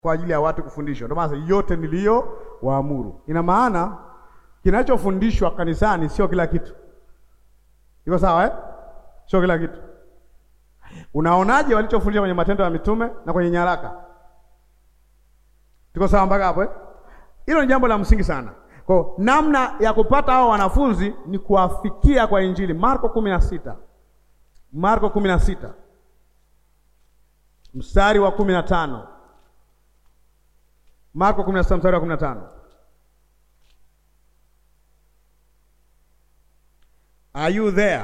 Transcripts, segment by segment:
kwa ajili ya watu kufundishwa. Ndio maana yote niliyo waamuru. Ina maana kinachofundishwa kanisani sio kila kitu. Iko sawa eh? Sio kila kitu. Unaonaje walichofundisha kwenye Matendo ya Mitume na kwenye nyaraka? Tuko sawa mpaka hapo eh? Hilo ni jambo la msingi sana. Kwa namna ya kupata hao wanafunzi ni kuwafikia kwa Injili. Marko kumi na sita Marko kumi na sita mstari wa kumi na tano Marko kumi na sita mstari wa kumi na tano Are you there?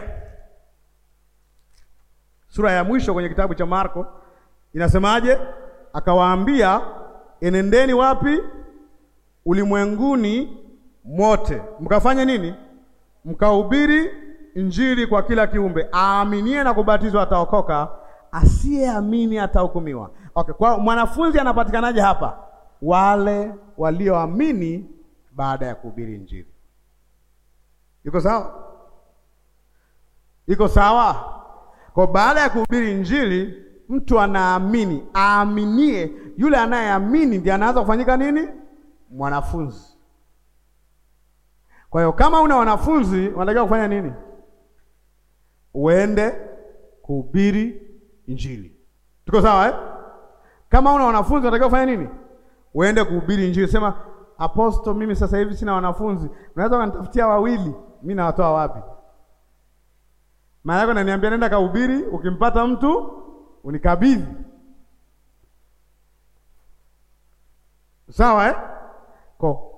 Sura ya mwisho kwenye kitabu cha Marko inasemaje? Akawaambia, enendeni wapi? Ulimwenguni mote, mkafanye nini? Mkahubiri Injili kwa kila kiumbe. Aaminie na kubatizwa ataokoka, asiyeamini atahukumiwa. Okay, kwa mwanafunzi anapatikanaje hapa? Wale walioamini baada ya kuhubiri Injili. Iko sawa? Iko sawa? Kwa baada ya kuhubiri Injili, mtu anaamini. Aaminie, yule anayeamini ndiye anaanza kufanyika nini? Mwanafunzi. Kwa hiyo kama una wanafunzi, unatakiwa kufanya nini? Uende kuhubiri Injili. Tuko sawa eh? Kama una wanafunzi, unatakiwa kufanya nini? Uende kuhubiri Injili. Sema aposto, mimi sasa hivi sina wanafunzi, unaweza ukanitafutia wawili? Mimi nawatoa wapi? Maana yako naniambia nenda kahubiri, ukimpata mtu unikabidhi. Sawa eh? Ko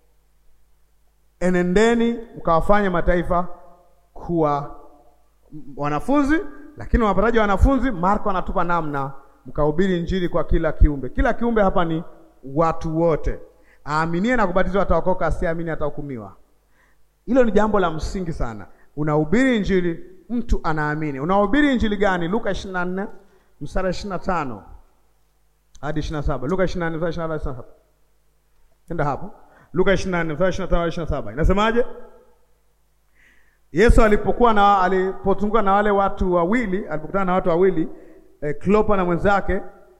enendeni mkawafanye mataifa kuwa wanafunzi. Lakini wapataji wanafunzi, Marko anatupa namna, mkahubiri injili kwa kila kiumbe. Kila kiumbe hapa ni watu wote. Aaminie na kubatizwa ataokoka, asiamini atahukumiwa. Hilo ni jambo la msingi sana. Unahubiri injili, mtu anaamini. Unahubiri injili gani? Luka 24 mstari 25 hadi 27. Luka 24 mstari 25 hadi 27. Enda hapo. Luka 24 mstari 25 hadi 27. Inasemaje? Yesu alipokuwa na alipozunguka na wale watu wawili, alipokutana na watu wawili eh, Klopa na mwenzake,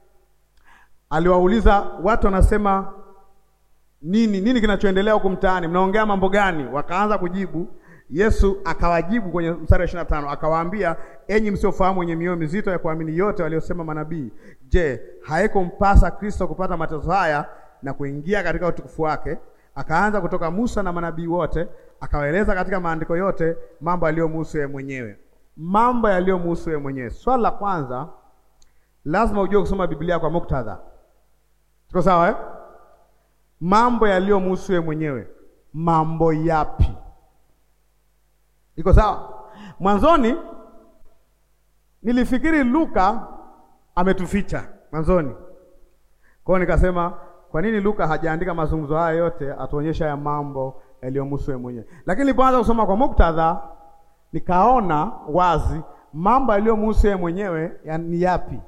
aliwauliza watu, wanasema nini nini kinachoendelea huku mtaani, mnaongea mambo gani? Wakaanza kujibu. Yesu akawajibu kwenye mstari wa 25 akawaambia, enyi msiofahamu wenye mioyo mizito ya kuamini yote waliosema manabii, je, haikumpasa Kristo kupata mateso haya na kuingia katika utukufu wake? Akaanza kutoka Musa na manabii wote, akawaeleza katika maandiko yote mambo yaliyomhusu yeye mwenyewe. Mambo yaliyomhusu yeye mwenyewe. Swali la kwanza, lazima ujue kusoma Biblia kwa muktadha. Tuko sawa eh? Mambo yaliyomhusu yeye mwenyewe. Mambo yapi? Iko sawa? Mwanzoni nilifikiri Luka ametuficha mwanzoni, kwa hiyo nikasema kwa nini Luka hajaandika mazungumzo haya yote atuonyesha ya mambo yaliyomhusu yeye mwenyewe? Lakini nilipoanza kusoma kwa muktadha, nikaona wazi mambo yaliyomhusu yeye mwenyewe ya ni yapi.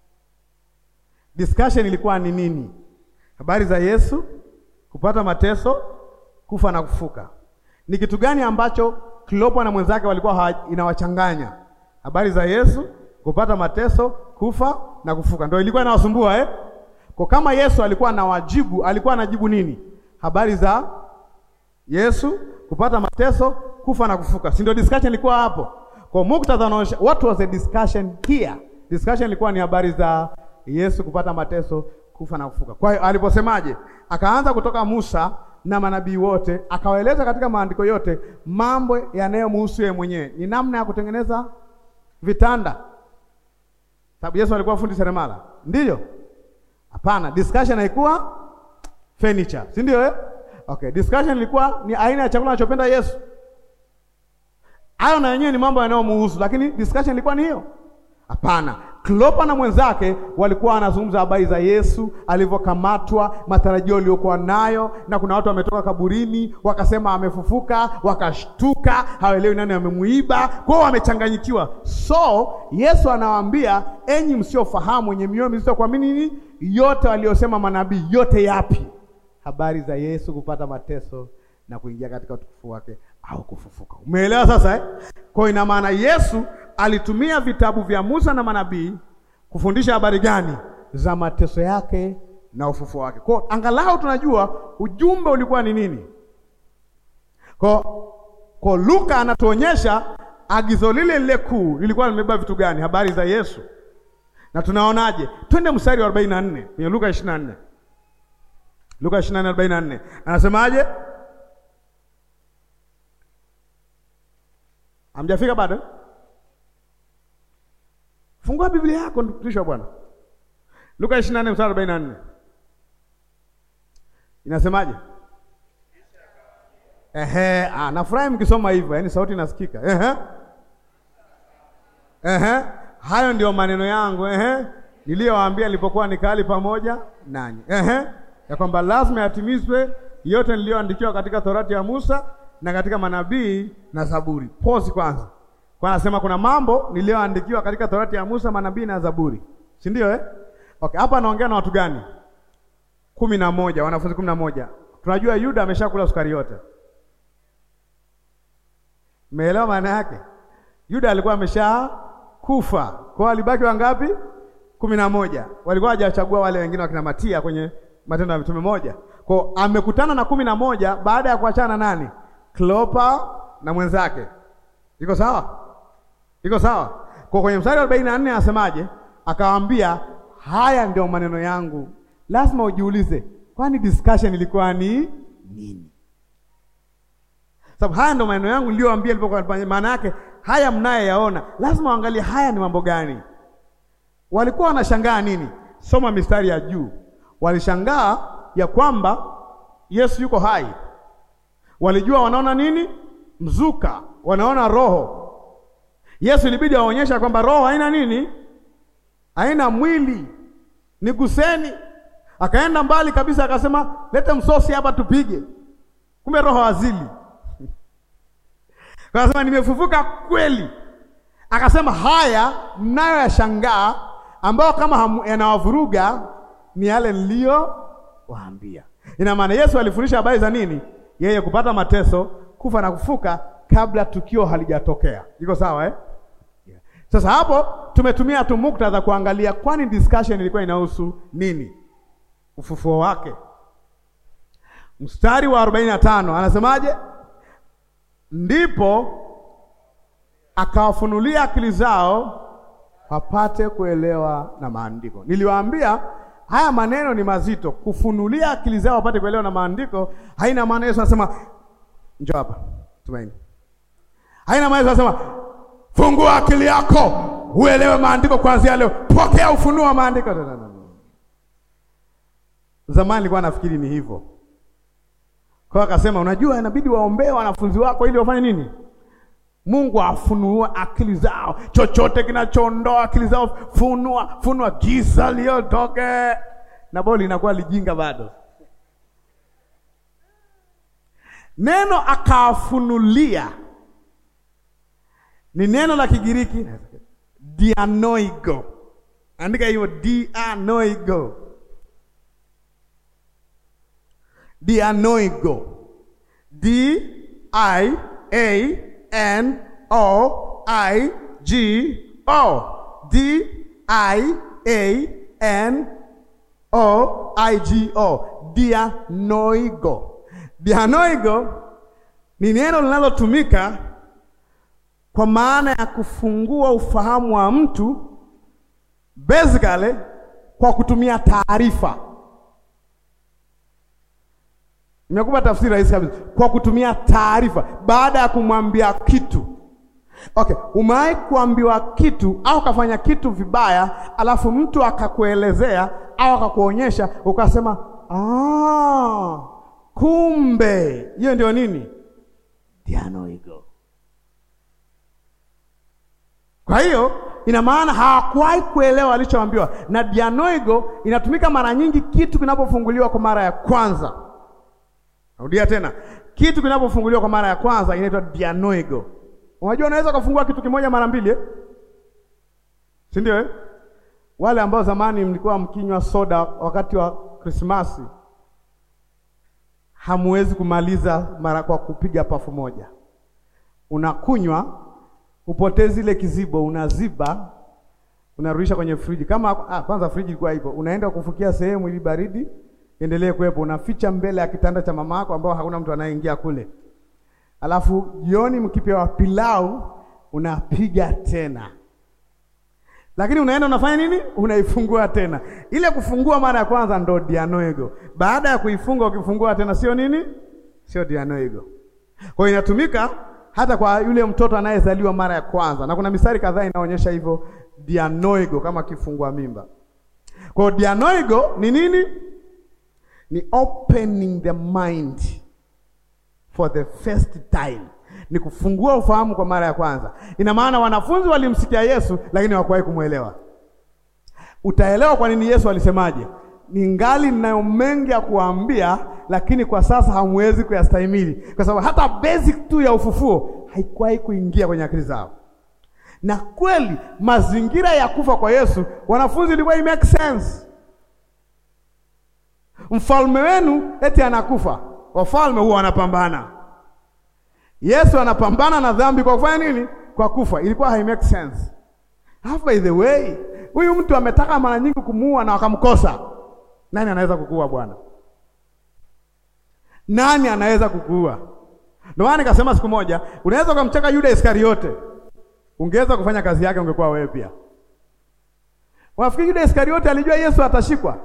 Discussion ilikuwa ni nini? Habari za Yesu kupata mateso, kufa na kufuka. Ni kitu gani ambacho Klopa na mwenzake walikuwa inawachanganya? Habari za Yesu kupata mateso, kufa na kufuka, ndio ilikuwa inawasumbua eh? Kwa kama Yesu alikuwa anawajibu, alikuwa anajibu nini? Habari za Yesu kupata mateso, kufa na kufuka, si ndio? Discussion ilikuwa hapo. Kwa muktadha unaonyesha what was the discussion here? Discussion ilikuwa ni habari za Yesu kupata mateso, kufa na kufuka. Kwa hiyo aliposemaje, akaanza kutoka Musa na manabii wote, akawaeleza katika maandiko yote mambo yanayomhusu yeye mwenyewe. Ni namna ya kutengeneza vitanda, sababu Yesu alikuwa fundi seremala, ndiyo? Hapana, discussion haikuwa furniture, si ndio eh? Okay, discussion ilikuwa ni aina ya chakula anachopenda Yesu. Hayo na yenyewe ni mambo yanayomhusu, lakini discussion ilikuwa ni hiyo? Hapana. Klopa na mwenzake walikuwa wanazungumza habari za Yesu alivyokamatwa, matarajio aliyokuwa nayo, na kuna watu wametoka kaburini wakasema amefufuka, wakashtuka, hawaelewi nani amemuiba, kwao wamechanganyikiwa. So Yesu anawaambia, enyi msiofahamu, wenye mioyo mizito kuamini nini yote waliosema manabii. Yote yapi? Habari za Yesu kupata mateso na kuingia katika utukufu wake au kufufuka. Umeelewa sasa eh? Kwa ina maana Yesu alitumia vitabu vya Musa na manabii kufundisha habari gani? Za mateso yake na ufufuo wake. Kwa angalau tunajua ujumbe ulikuwa ni nini. Kwa kwa Luka anatuonyesha agizo lile lile kuu lilikuwa limebeba vitu gani? Habari za Yesu. Na tunaonaje? Twende mstari wa 44 kwenye Luka 24. Luka 24:44. Anasemaje? Hamjafika bado? Fungua Biblia yako mtumishi wa Bwana. Luka 24 mstari 44. Inasemaje? Ehe, ah, nafurahi mkisoma hivyo, yaani sauti inasikika. Ehe. Ehe. Hayo ndio maneno yangu, ehe, niliyowaambia nilipokuwa nikali pamoja nanyi. Ehe. Ya kwamba lazima yatimizwe yote niliyoandikiwa katika Torati ya Musa na katika manabii na Zaburi. Pause kwanza. Kwa anasema kuna mambo niliyoandikiwa katika Torati ya Musa, manabii na Zaburi. Si ndio eh? Okay, hapa anaongea na watu gani? kumi na moja, wanafunzi kumi na moja. Tunajua Yuda ameshakula sukari yote. Umeelewa maana yake? Yuda alikuwa amesha kufa. Kwa walibaki wangapi? kumi na moja. Walikuwa hawajachagua wale wengine wakina Matia kwenye Matendo ya Mitume moja. Kwa amekutana na kumi na moja baada ya kuachana na nani? Klopa na mwenzake. Iko sawa? Iko sawa? Kwa kwenye mstari wa arobaini na nne anasemaje? Akawaambia, haya ndio maneno yangu. Lazima ujiulize, kwani discussion ilikuwa ni nini? Sababu haya ndio maneno yangu niliyowaambia nilipokuwa. Maana yake haya mnayeyaona, lazima waangalie haya ni mambo gani. Walikuwa wanashangaa nini? Soma mistari ya juu. Walishangaa ya kwamba Yesu yuko hai. Walijua wanaona nini? Mzuka, wanaona roho. Yesu ilibidi aonyesha kwamba roho haina nini? Haina mwili, ni guseni. Akaenda mbali kabisa, akasema lete msosi hapa tupige. Kumbe roho hazili. Akasema nimefufuka kweli. Akasema haya mnayo yashangaa, ambayo kama yanawavuruga ni yale niliyowaambia. Ina maana Yesu alifundisha habari za nini? Yeye kupata mateso, kufa na kufuka kabla tukio halijatokea. Iko sawa eh? Yeah. Sasa hapo tumetumia tu muktadha kuangalia, kwani discussion ilikuwa inahusu nini? Ufufuo wake. Mstari wa arobaini na tano anasemaje? Ndipo akawafunulia akili zao wapate kuelewa na maandiko. Niliwaambia haya maneno ni mazito. Kufunulia akili zao wapate kuelewa na maandiko haina maana Yesu anasema njoo hapa Tumaini, haina maana Yesu anasema fungua akili yako uelewe maandiko kuanzia leo, pokea ufunuo wa maandiko. Zamani nilikuwa nafikiri ni hivyo, kwa akasema, unajua inabidi waombee wanafunzi wako ili wafanye nini? Mungu afunue akili zao, chochote kinachoondoa akili zao, funua funua, giza liotoke, na bado linakuwa lijinga bado. Neno akawafunulia ni neno la Kigiriki dianoigo, andika hiyo dianoigo, dianoigo, D I A N O I G O D I A N O I G O dianoigo. Dianoigo ni neno linalotumika kwa maana ya kufungua ufahamu wa mtu basically kwa kutumia taarifa. Nimekupa tafsiri rahisi kabisa, kwa kutumia taarifa baada ya kumwambia kitu. Okay, umewahi kuambiwa kitu au kafanya kitu vibaya, alafu mtu akakuelezea au akakuonyesha ukasema, ah, kumbe hiyo ndio nini? Dianoigo. Kwa hiyo ina maana hawakuwahi kuelewa alichoambiwa, na dianoigo inatumika mara nyingi kitu kinapofunguliwa kwa mara ya kwanza. Narudia tena, kitu kinapofunguliwa kwa mara ya kwanza inaitwa dianoigo. Unajua, unaweza kufungua kitu kimoja mara mbili eh? si ndio eh? Wale ambao zamani mlikuwa mkinywa soda wakati wa Krismasi hamuwezi kumaliza mara kwa kupiga pafu moja. Unakunywa upotezi ile kizibo, unaziba, unarudisha kwenye friji. Kama ah, kwanza friji ilikuwa ipo, unaenda kufukia sehemu ili baridi endelee kuwepo, unaficha mbele ya kitanda cha mama yako ambao hakuna mtu anayeingia kule. Alafu jioni mkipewa pilau unapiga tena, lakini unaenda unafanya nini? Unaifungua tena. Ile kufungua mara ya kwanza ndo dianoego. Baada ya kuifunga ukifungua tena, sio nini? Sio dianoego. Kwa hiyo inatumika hata kwa yule mtoto anayezaliwa mara ya kwanza, na kuna mistari kadhaa inaonyesha hivyo dianoego kama kifungua mimba. Kwa hiyo dianoego ni nini? Ni opening the mind for the first time, ni kufungua ufahamu kwa mara ya kwanza. Ina maana wanafunzi walimsikia Yesu lakini hawakuwahi kumwelewa. Utaelewa kwa nini Yesu alisemaje, ningali ninayo mengi ya kuwaambia, lakini kwa sasa hamwezi kuyastahimili, kwa sababu hata basic tu ya ufufuo haikuwahi kuingia kwenye akili zao. Na kweli mazingira ya kufa kwa Yesu, wanafunzi ilikuwa make sense. Mfalme wenu eti anakufa, wafalme huwa wanapambana. Yesu anapambana na dhambi kwa kufanya nini? Kwa kufa. Ilikuwa hai make sense. Half by the way, huyu mtu ametaka mara nyingi kumuua na wakamkosa. Nani anaweza kukuua Bwana? Nani anaweza kukuua? Ndio maana nikasema siku moja, unaweza ukamcheka Yuda Iskariote, ungeweza kufanya kazi yake, ungekuwa wewe pia. Wafikiri Yuda Iskariote alijua Yesu atashikwa?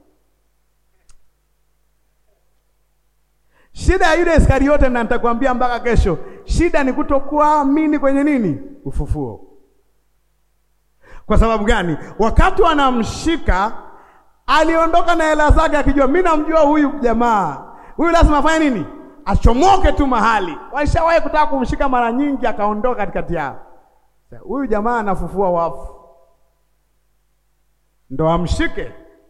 Shida ya Yuda Iskariote, na nitakwambia mpaka kesho, shida ni kutokuamini kwenye nini? Ufufuo. Kwa sababu gani? Wakati wanamshika aliondoka na hela zake akijua, mimi namjua huyu jamaa, huyu lazima afanye nini? Achomoke tu mahali. Waishawahi kutaka kumshika mara nyingi, akaondoka katikati yao. Huyu jamaa anafufua wafu, ndo amshike.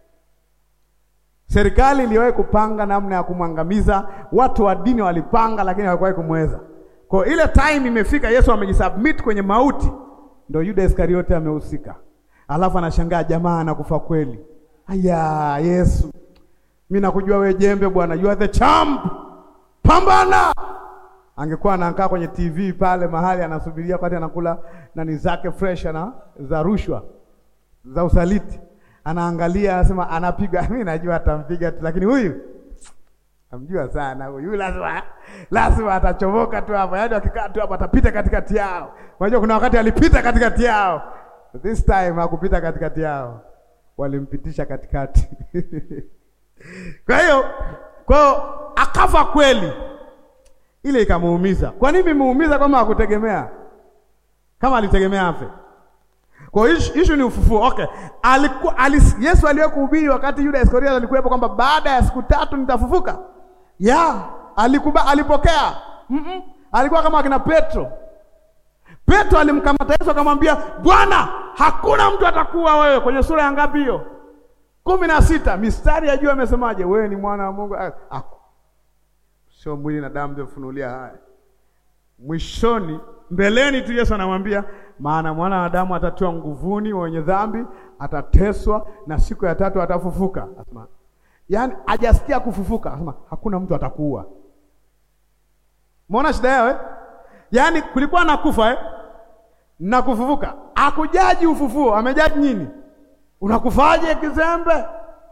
Serikali iliwahi kupanga namna ya kumwangamiza, watu wa dini walipanga, lakini hawakuwahi kumweza. Kwa ile time imefika, Yesu amejisubmit kwenye mauti, ndo Yuda Iskariote amehusika. Alafu anashangaa jamaa anakufa kweli. Aya, Yesu, mimi nakujua we jembe bwana, you are the champ, pambana. Angekuwa anakaa kwenye TV pale mahali anasubiria wakati anakula nani zake fresh na za rushwa za usaliti anaangalia anasema, anapiga. Mimi najua atampiga tu, lakini huyu amjua sana huyu, lazima lazima atachomoka tu hapa, yaani akikaa tu hapa atapita katikati yao. Unajua kuna wakati alipita katikati yao, this time hakupita katikati yao, walimpitisha katikati kwa hiyo kwa akafa kweli, ile ikamuumiza. Kwa nini imemuumiza? Kama hakutegemea, kama alitegemea afe kwa hiyo issue ni ufufuo. Okay. Alikuwa alis, Yesu aliye kuhubiri wakati Yuda Iskariote alikuwepo kwamba baada ya siku tatu nitafufuka. Ya, alikuba alipokea. Mm -mm. Alikuwa kama akina Petro. Petro alimkamata Yesu akamwambia, "Bwana, hakuna mtu atakuwa wewe." Kwenye sura ya ngapi hiyo? kumi na sita. Mistari ya juu amesemaje? Wewe ni mwana wa Mungu. Ako. Sio mwili na damu ndio funulia haya. Mwishoni mbeleni tu Yesu anamwambia maana mwana wa Adamu atatiwa nguvuni wenye dhambi, atateswa na siku ya tatu atafufuka. Asema, yaani hajasikia kufufuka, asema hakuna mtu atakuua. Umeona shida yao eh? Yaani kulikuwa na kufa eh? na kufufuka. Akujaji ufufuo, amejaji nini? Unakufaje kizembe?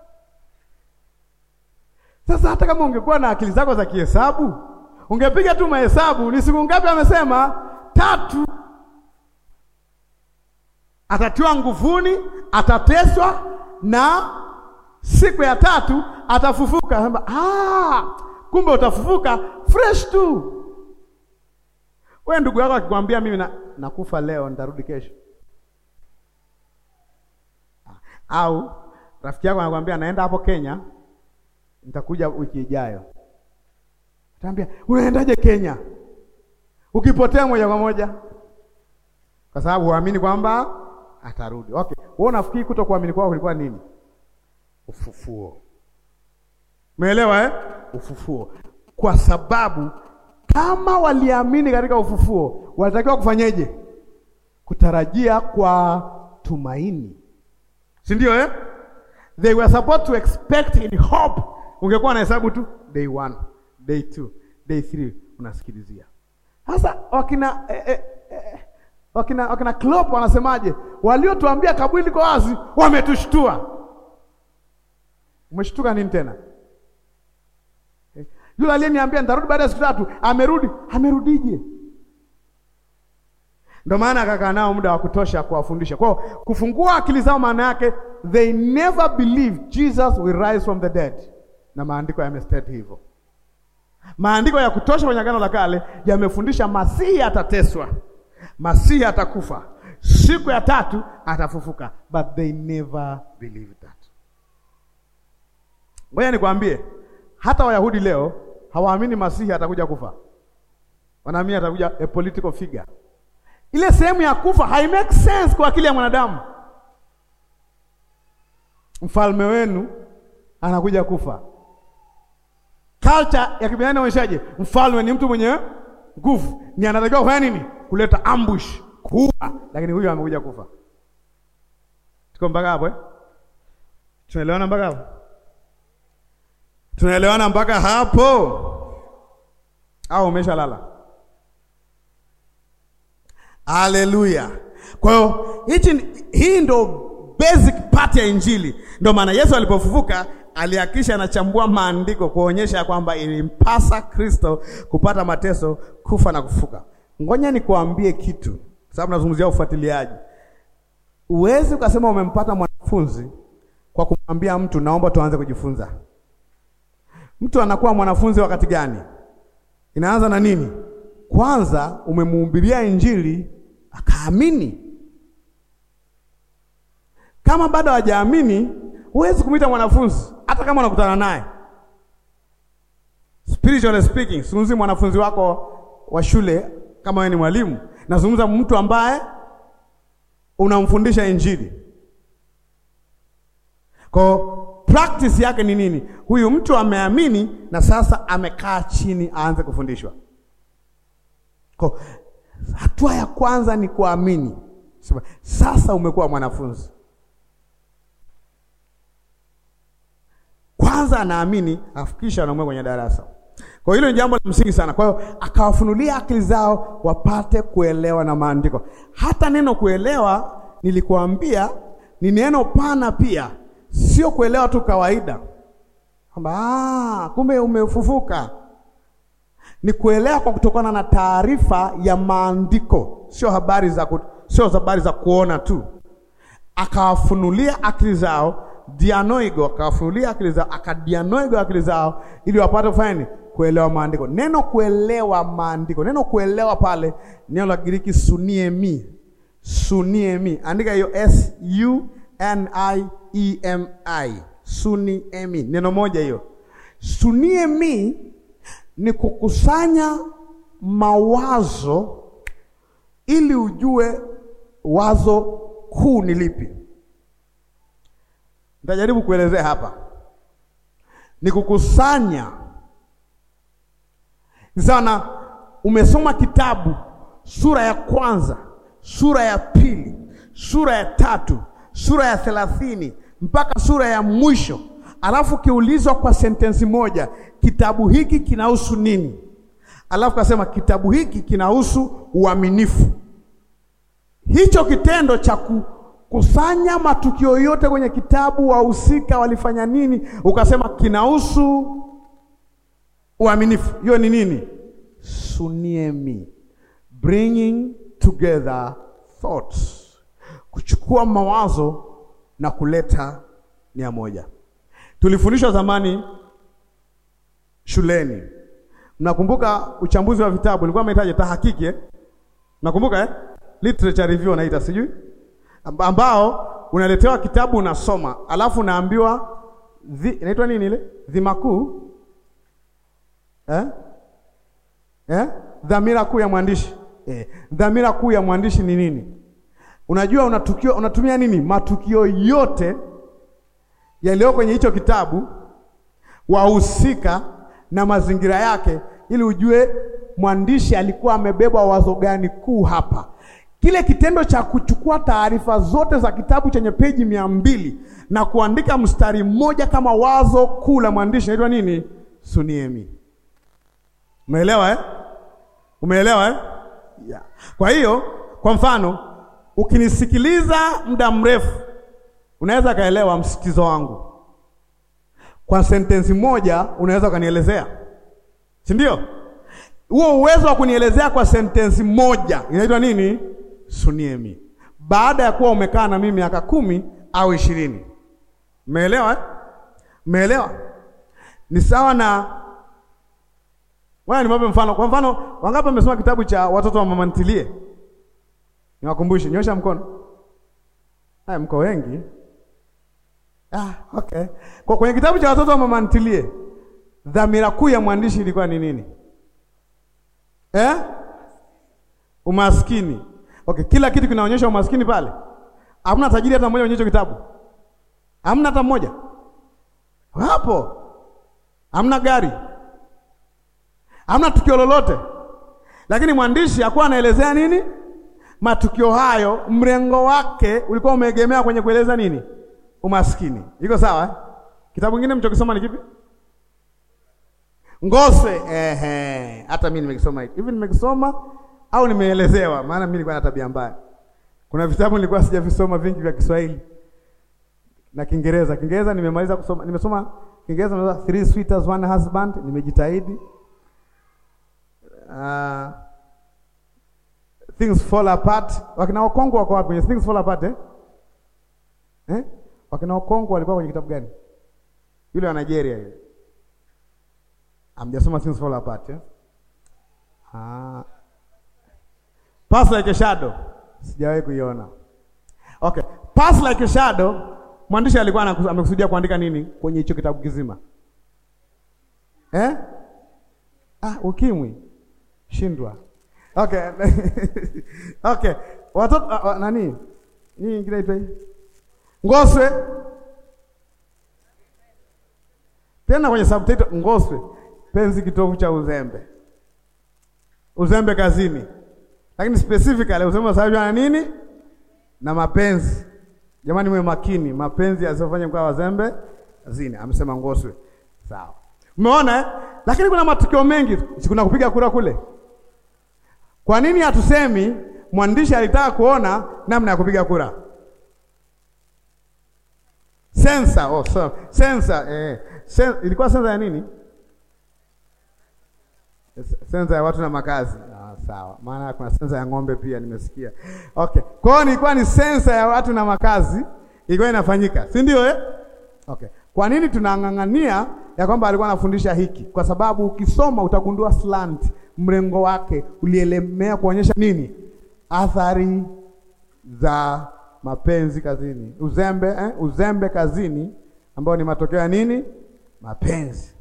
Sasa hata kama ungekuwa na akili zako za kihesabu, ungepiga tu mahesabu, ni siku ngapi amesema? Tatu atatiwa nguvuni, atateswa na siku ya tatu atafufuka. Sema, ah, kumbe utafufuka fresh tu. Wewe ndugu yako akikwambia mimi na, nakufa leo nitarudi kesho, au rafiki yako anakuambia naenda hapo Kenya nitakuja wiki ijayo, ataambia unaendaje Kenya? Ukipotea moja kwa moja, kwa sababu huamini kwamba atarudi. Okay, wewe unafikiri kuto kuamini kwao kulikuwa nini? Ufufuo. Umeelewa eh? Ufufuo. Kwa sababu kama waliamini katika ufufuo, walitakiwa kufanyeje? Kutarajia kwa tumaini, si ndio eh? They were supposed to expect in hope. Ungekuwa na hesabu tu day one, day two, day three, unasikilizia sasa wakina eh, eh, eh, Wakina, wakina Klopp wanasemaje? Waliotuambia kaburi liko wazi wametushtua. Umeshtuka nini tena? Yule aliyeniambia nitarudi baada ya siku tatu amerudi. Amerudije? Ndio maana akakaa nao muda wa kutosha kuwafundisha. Kwa hiyo kufungua akili zao, maana yake they never believe Jesus will rise from the dead, na maandiko yamestate hivyo. Maandiko ya kutosha kwenye Agano la Kale yamefundisha Masihi atateswa, Masihi atakufa, siku ya tatu atafufuka, but they never believe that. Ngoja nikwambie, hata Wayahudi leo hawaamini Masihi atakuja kufa, wanaamini atakuja a political figure. Ile sehemu ya kufa hai make sense kwa akili ya mwanadamu. Mfalme wenu anakuja kufa. Culture ya kibinadamu inaonyeshaje? Mfalme ni mtu mwenye nguvu, ni anatakiwa kufanya nini? Kuleta ambush, kuua, lakini huyu amekuja kufa. Tuko mpaka hapo eh? Tunaelewana mpaka hapo? Tunaelewana mpaka hapo au umeshalala? Haleluya! Kwa hiyo hichi hii ndo basic part ya Injili. Ndio maana Yesu alipofufuka alihakikisha anachambua maandiko kuonyesha kwamba ilimpasa Kristo kupata mateso, kufa na kufuka. Ngoja nikuambie kitu, sababu nazungumzia ufuatiliaji. Uwezi ukasema umempata mwanafunzi kwa kumwambia mtu naomba tuanze kujifunza. Mtu anakuwa mwanafunzi wakati gani? Inaanza na nini? Kwanza umemuhubiria Injili akaamini. Kama bado hajaamini, huwezi kumwita mwanafunzi, hata kama unakutana naye. Spiritually speaking, sizungumzi mwanafunzi wako wa shule kama wewe ni mwalimu, nazungumza mtu ambaye unamfundisha Injili. Kwa practice yake ni nini? Huyu mtu ameamini na sasa amekaa chini aanze kufundishwa. Kwa hatua ya kwanza ni kuamini. Sasa umekuwa mwanafunzi. Kwanza anaamini afikisha anamweka kwenye darasa. Kwa hilo ni jambo la msingi sana. Kwa hiyo akawafunulia akili zao wapate kuelewa na maandiko. Hata neno kuelewa nilikuambia ni neno pana pia, sio kuelewa tu kawaida kwamba ah, kumbe umefufuka. Ni kuelewa kwa kutokana na taarifa ya maandiko, sio habari za ku, sio habari za kuona tu. Akawafunulia akili zao dianoigo, akawafunulia akili zao, akadianoigo akili zao ili wapate kufanya nini? Kuelewa maandiko. Neno kuelewa maandiko, neno kuelewa pale, neno la Giriki suniemi, suniemi. Andika hiyo S U N I E M I, suniemi, neno moja hiyo. Suniemi ni kukusanya mawazo ili ujue wazo kuu ni lipi. Nitajaribu kuelezea hapa. Ni kukusanya sana. Umesoma kitabu sura ya kwanza, sura ya pili, sura ya tatu, sura ya thelathini mpaka sura ya mwisho, alafu kiulizwa kwa sentensi moja, kitabu hiki kinahusu nini? Alafu kasema kitabu hiki kinahusu uaminifu. Hicho kitendo cha kusanya matukio yote kwenye kitabu, wahusika walifanya nini, ukasema kinahusu uaminifu. Hiyo ni nini? Suniemi, bringing together thoughts, kuchukua mawazo na kuleta nia moja. Tulifundishwa zamani shuleni, mnakumbuka uchambuzi wa vitabu ulikuwa umehitaji tahakiki eh? Nakumbuka eh? Literature review naita sijui ambao unaletewa kitabu unasoma, alafu unaambiwa inaitwa nini ile dhima kuu eh? Eh? dhamira kuu ya mwandishi eh. Dhamira kuu ya mwandishi ni nini? Unajua unatukio, unatumia nini? Matukio yote yaliyo kwenye hicho kitabu, wahusika na mazingira yake, ili ujue mwandishi alikuwa amebeba wazo gani kuu hapa. Kile kitendo cha kuchukua taarifa zote za kitabu chenye peji mia mbili na kuandika mstari mmoja kama wazo kuu la mwandishi inaitwa nini? Suniemi. Umeelewa eh? Umeelewa eh? Yeah. Kwa hiyo Kwa mfano, ukinisikiliza muda mrefu, unaweza kaelewa msitizo wangu. Kwa sentensi moja unaweza ukanielezea, si ndio? Huo uwezo wa kunielezea kwa sentensi moja inaitwa nini? Suniemi. Baada ya kuwa umekaa na mimi miaka kumi au ishirini. Umeelewa eh? Umeelewa? Ni sawa na Wewe niwape mfano. Kwa mfano, wangapi wamesoma kitabu cha watoto wa mama ntilie? Niwakumbushe, nyosha mkono. Haya, mko wengi. Ah, okay. Kwa kwenye kitabu cha watoto wa mama ntilie, dhamira kuu ya mwandishi ilikuwa ni nini? Eh? Umaskini. Okay, kila kitu kinaonyesha umaskini pale. Hamna tajiri hata mmoja onyesho kitabu. Hamna hata mmoja. Hapo. Hamna gari. Hamna tukio lolote. Lakini mwandishi hakuwa anaelezea nini? Matukio hayo, mrengo wake ulikuwa umeegemea kwenye kueleza nini? Umaskini. Iko sawa? Eh? Kitabu kingine mchokisoma ni kipi? Ngoswe. Ehe, hata mimi nimekisoma hiki. Hivi nimekisoma au nimeelezewa? Maana mimi nilikuwa na tabia mbaya. Kuna vitabu nilikuwa sijavisoma vingi vya Kiswahili na Kiingereza. Kiingereza nimemaliza kusoma, nimesoma Kiingereza na Three Sweethearts One Husband, nimejitahidi. Uh, Things Fall Apart. Wakina Okongo wako wapi kwenye Things Fall Apart eh? Eh? Wakina Okongo walikuwa kwenye kitabu gani? Yule wa Nigeria yule. Amjasoma Things Fall Apart eh? Ah. Pass Like a Shadow. Sijawahi kuiona. Okay. Pass Like a Shadow, mwandishi alikuwa amekusudia kuandika nini kwenye hicho kitabu kizima? Eh? Ah, ukimwi. Shindwa. Okay. Okay. Watoto uh, nani? Nini ingine ipo hii? Ngoswe. Tena kwenye subtitle Ngoswe, penzi kitovu cha uzembe. Uzembe kazini. Lakini specifically uzembe unasababishwa na nini? Na mapenzi. Jamani, mwe makini, mapenzi yasifanye kwa wazembe kazini. Amesema Ngoswe. Sawa. Umeona eh? Lakini kuna matukio mengi, si kuna kupiga kura kule. Kwa nini hatusemi mwandishi alitaka kuona namna ya kupiga kura? Sensa, oh, so, sensa, eh, sen, ilikuwa sensa ya nini? Sensa ya watu na makazi. Ah, sawa. Maana kuna sensa ya ng'ombe pia nimesikia. Okay. Kwa hiyo ilikuwa ni sensa ya watu na makazi ilikuwa inafanyika, si ndio eh? Okay. Kwa nini tunang'ang'ania ya kwamba alikuwa anafundisha hiki? Kwa sababu ukisoma utagundua slant mrengo wake ulielemea kuonyesha nini? Athari za mapenzi kazini, uzembe eh? Uzembe kazini ambao ni matokeo ya nini? Mapenzi.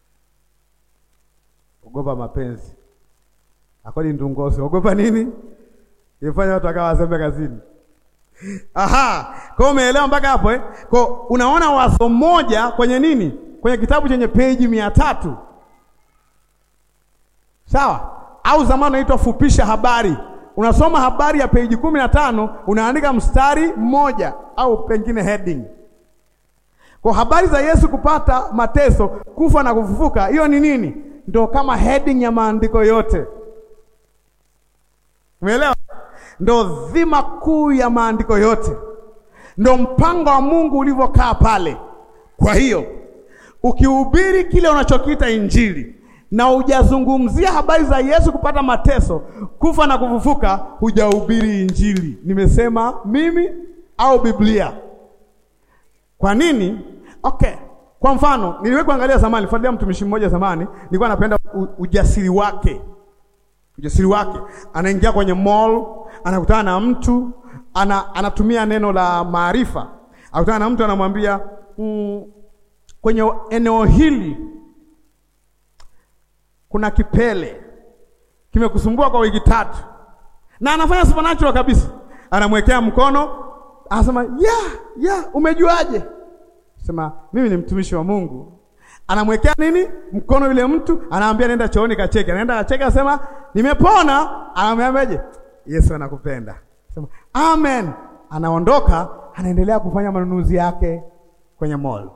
Ogopa mapenzi, akodi ndungosi. Ogopa nini? ifanya watu wakawa wazembe kazini. Aha, kwa umeelewa mpaka hapo eh? Kwa unaona wazo moja kwenye nini? Kwenye kitabu chenye peji mia tatu sawa, au zamani unaitwa fupisha habari. Unasoma habari ya peji kumi na tano unaandika mstari mmoja au pengine heading. Kwa habari za Yesu kupata mateso, kufa na kufufuka, hiyo ni nini? Ndio kama heading ya maandiko yote. Umeelewa? Ndo dhima kuu ya maandiko yote, ndo mpango wa Mungu ulivyokaa pale. Kwa hiyo ukihubiri kile unachokiita Injili na hujazungumzia habari za Yesu kupata mateso, kufa na kufufuka, hujahubiri Injili. Nimesema mimi au Biblia? Kwa nini? Okay, kwa mfano niliwahi kuangalia zamani, fuatilia mtumishi mmoja zamani, nilikuwa napenda ujasiri wake ujasiri wake, anaingia kwenye mall, anakutana na mtu ana, anatumia neno la maarifa, anakutana na mtu anamwambia mm, kwenye eneo hili kuna kipele kimekusumbua kwa wiki tatu, na anafanya supernatural kabisa, anamwekea mkono, anasema yeah, yeah, umejuaje? Sema mimi ni mtumishi wa Mungu anamwekea nini mkono yule mtu, anaambia nenda chooni kacheke. Anaenda kacheke, asema nimepona. Anamwambiaje? Yesu anakupenda. Sema amen. Anaondoka, anaendelea kufanya manunuzi yake kwenye mall.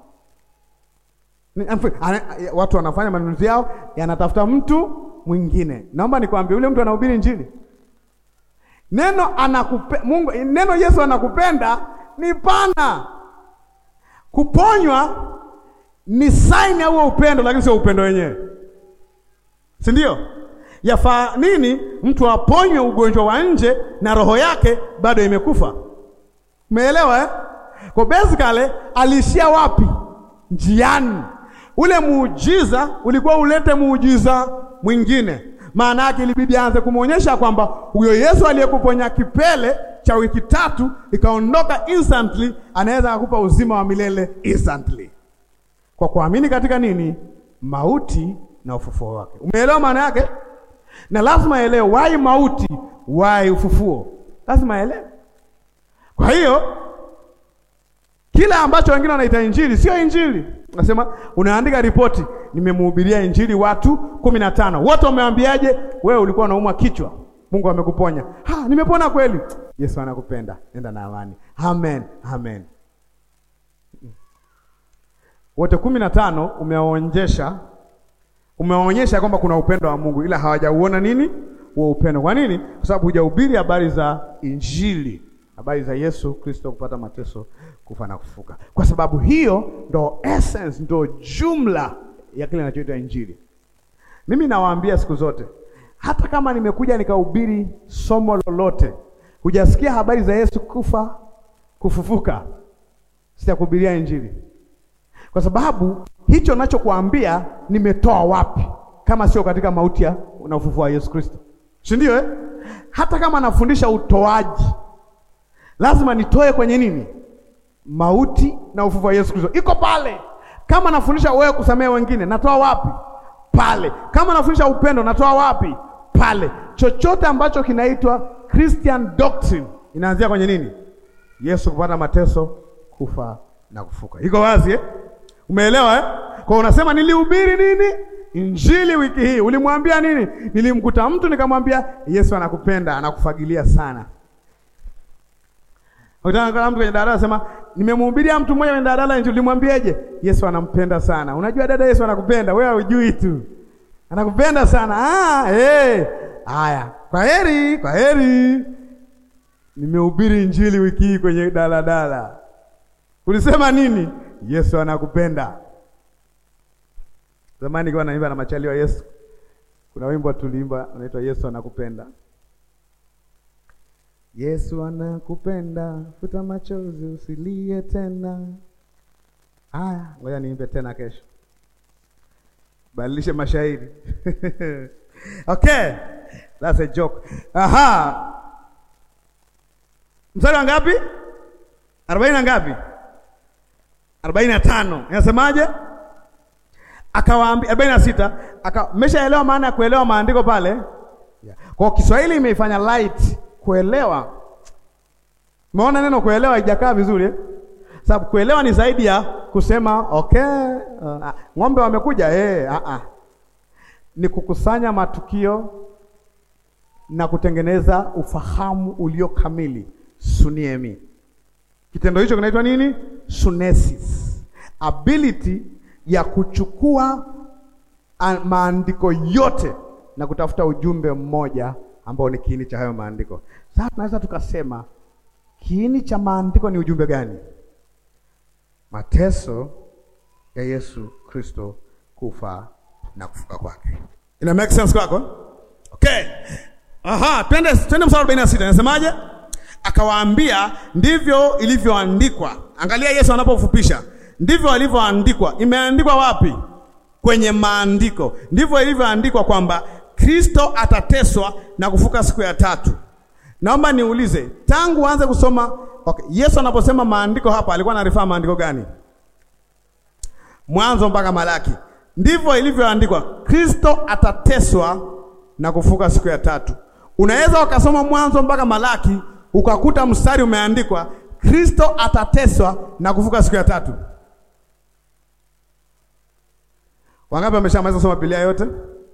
Watu wanafanya manunuzi yao, yanatafuta mtu mwingine. Naomba nikwambie, yule mtu anahubiri Injili. Neno anakupe, Mungu, neno Yesu anakupenda ni pana. Kuponywa ni saini au upendo, lakini sio upendo wenyewe, si ndio? Yafaa nini mtu aponywe ugonjwa wa nje na roho yake bado imekufa? Umeelewa eh? Kwa basically aliishia wapi? Njiani. Ule muujiza ulikuwa ulete muujiza mwingine. Maana yake ilibidi aanze kumwonyesha kwamba huyo Yesu aliyekuponya kipele cha wiki tatu ikaondoka instantly, anaweza kukupa uzima wa milele instantly, kwa kuamini katika nini? Mauti na ufufuo wake. Umeelewa maana yake? Na lazima aelewe why mauti, why ufufuo, lazima aelewe. Kwa hiyo kila ambacho wengine wanaita injili sio injili. Nasema unaandika ripoti, nimemhubiria injili watu kumi na tano, wote wameambiaje? Wewe ulikuwa unaumwa kichwa, Mungu amekuponya. Ha, nimepona kweli. Yesu anakupenda, nenda na amani. Amen, amen. Wote kumi na tano umewaonyesha, umewaonyesha kwamba kuna upendo wa Mungu, ila hawajauona nini huo upendo. Kwa nini? Kwa sababu hujahubiri habari za injili habari za Yesu Kristo kupata mateso, kufa na kufuka. Kwa sababu hiyo ndo essence, ndo jumla ya kile kinachoitwa injili. Mimi nawaambia siku zote, hata kama nimekuja nikahubiri somo lolote, hujasikia habari za Yesu kufa kufufuka, sitakuhubiria injili, kwa sababu hicho nachokuambia nimetoa wapi kama sio katika mauti na ufufuo wa Yesu Kristo, si ndio eh? Hata kama nafundisha utoaji lazima nitoe kwenye nini? Mauti na ufufuo wa Yesu Kristo, iko pale. Kama nafundisha wewe kusamehe wengine, natoa wapi? Pale. Kama nafundisha upendo, natoa wapi? Pale. Chochote ambacho kinaitwa Christian doctrine inaanzia kwenye nini? Yesu kupata mateso, kufa na kufuka. Iko wazi eh? Umeelewa eh? Kwa unasema nilihubiri nini? Injili wiki hii. Ulimwambia nini? Nilimkuta mtu nikamwambia Yesu anakupenda, anakufagilia sana. Ukitaka mtu kwenye daladala sema nimemhubiria mtu mmoja kwenye daladala injili, ulimwambiaje? Yesu anampenda sana. Unajua dada, Yesu anakupenda wewe, hujui tu, anakupenda sana. Ah, eh, haya, kwa heri, kwa heri. Nimehubiri injili wiki hii kwenye daladala. Ulisema nini? Yesu anakupenda. Zamani nilikuwa naimba na machali wa Yesu, kuna wimbo tuliimba unaitwa Yesu anakupenda. Yesu anakupenda, futa machozi usilie tena. Haya, ngoja niimbe tena kesho, badilishe mashairi okay, that's a joke. Aha, mstari wa ngapi? arobaini na ngapi? arobaini na tano inasemaje? Akawaambia arobaini na sita aka mmeshaelewa maana ya kuelewa maandiko pale, yeah. Kwa Kiswahili imeifanya light kuelewa. Umeona neno kuelewa haijakaa vizuri eh? Sababu kuelewa ni zaidi ya kusema okay, uh, ng'ombe wamekuja eh, uh, uh. Ni kukusanya matukio na kutengeneza ufahamu ulio kamili, suniemi. Kitendo hicho kinaitwa nini? Sunesis, ability ya kuchukua maandiko yote na kutafuta ujumbe mmoja ambao ni kiini cha hayo maandiko. Sasa tunaweza tukasema kiini cha maandiko ni ujumbe gani? Mateso ya Yesu Kristo, kufa na kufuka kwake. Ina make sense kwako? Okay. Aha, twende twende mstari 46. Nasemaje? Akawaambia, ndivyo ilivyoandikwa. Angalia Yesu anapofupisha. Ndivyo alivyoandikwa. Imeandikwa wapi? Kwenye maandiko. Ndivyo ilivyoandikwa kwamba Kristo atateswa na kufuka siku ya tatu. Naomba niulize, tangu uanze kusoma okay, Yesu anaposema maandiko hapa alikuwa anarifaa maandiko gani? Mwanzo mpaka Malaki. Ndivyo ilivyoandikwa, Kristo atateswa na kufuka siku ya tatu. Unaweza ukasoma Mwanzo mpaka Malaki ukakuta mstari umeandikwa Kristo atateswa na kufuka siku ya tatu. Wangapi wameshamaliza kusoma Biblia yote?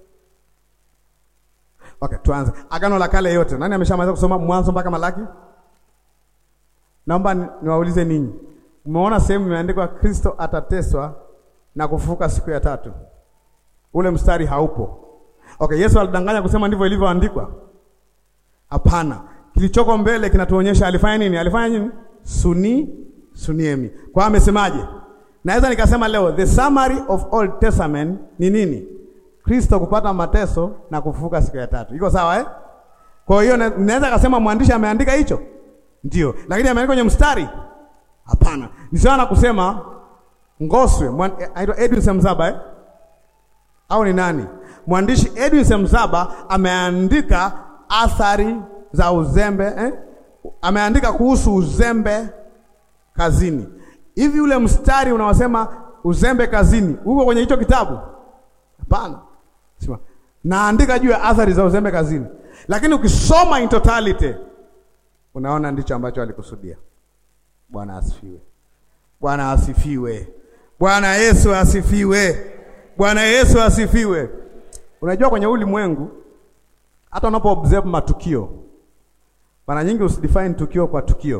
Okay, tuanze. Agano la Kale yote. Nani ameshamaliza kusoma Mwanzo mpaka Malaki? Naomba niwaulize ninyi. Umeona sehemu imeandikwa Kristo atateswa na kufufuka siku ya tatu. Ule mstari haupo. Okay, Yesu alidanganya kusema ndivyo ilivyoandikwa? Hapana. kilichoko mbele kinatuonyesha alifanya nini? Alifanya nini? Suni suniemi. Kwa hiyo amesemaje? Naweza nikasema leo the summary of Old Testament ni nini? Kristo kupata mateso na kufufuka siku ya tatu. Iko sawa eh? Kwa hiyo naweza kusema mwandishi ameandika hicho? Ndio. Lakini ameandika kwenye mstari? Hapana. Ni sawa na kusema Ngoswe, anaitwa Edwin Semzaba eh? Au ni nani? Mwandishi Edwin Semzaba ameandika athari za uzembe eh? Ameandika kuhusu uzembe kazini. Hivi ule mstari unaosema uzembe kazini uko kwenye hicho kitabu? Hapana. Sema naandika juu ya athari za uzembe kazini, lakini ukisoma in totality unaona ndicho ambacho alikusudia. Bwana asifiwe. Bwana asifiwe. Bwana Yesu asifiwe. Bwana Yesu asifiwe. Unajua kwenye ulimwengu hata unapo observe matukio, mara nyingi usidefine tukio kwa tukio.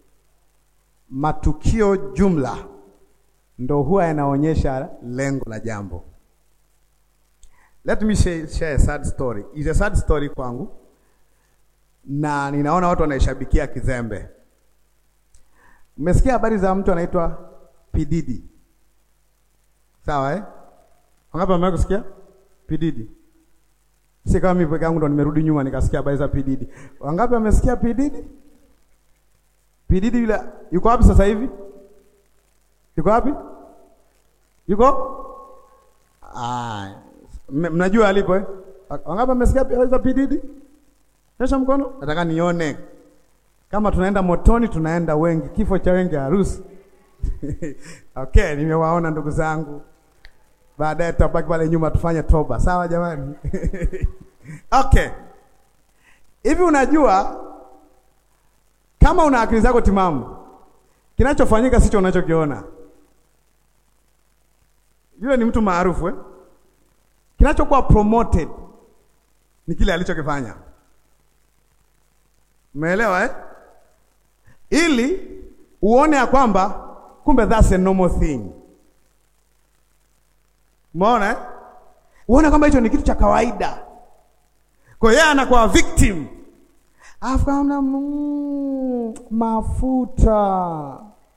Matukio jumla ndo huwa yanaonyesha lengo la jambo. Let me share, share a sad story. It's a sad story kwangu, na ninaona watu wanaishabikia kizembe. Umesikia habari za mtu anaitwa Pididi? Sawa eh? Wangapi wamewahi kusikia Pididi? Si kama mimi peke yangu ndo nimerudi nyuma nikasikia habari za Pididi. Wangapi wamesikia Pididi? Pididi yule yuko wapi sasa hivi? Yuko wapi? Yuko? Ah, mnajua alipo eh? Wangapi wamesikia habari za Pididi? Nyosha mkono. Nataka nione kama tunaenda motoni, tunaenda wengi, kifo cha wengi harusi. Okay, nimewaona ndugu zangu. Baadaye tutabaki pale nyuma tufanye toba, sawa jamani? Okay, hivi unajua kama una akili zako timamu, kinachofanyika sicho unachokiona. Yule ni mtu maarufu eh? Kinachokuwa promoted ni kile alichokifanya. Umeelewa eh? Ili uone ya kwamba kumbe that's a normal thing. Umeona eh? Uone kwamba hicho ni kitu cha kawaida. Kwa hiyo anakuwa victim. Alafu kama mm, mafuta.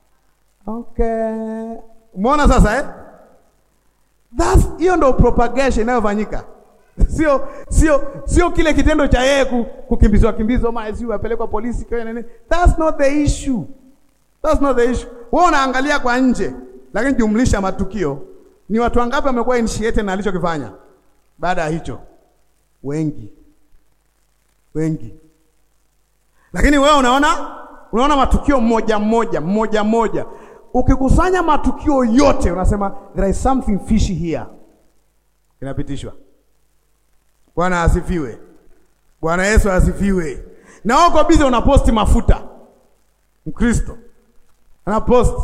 Okay. Umeona sasa eh? That's hiyo ndio propagation inayofanyika. Sio sio sio kile kitendo cha yeye kukimbizwa kimbizwa mara sio apelekwa polisi kwa nini? That's not the issue. That's not the issue. Wewe unaangalia kwa nje, lakini jumlisha matukio. Ni watu wangapi wamekuwa initiated na alichokifanya? Baada ya hicho. Wengi. Wengi. Lakini wewe unaona unaona matukio moja moja moja moja. Ukikusanya matukio yote unasema there is something fishy here. Inapitishwa. Bwana asifiwe. Bwana Yesu asifiwe. Na uko bize unaposti mafuta. Mkristo anaposti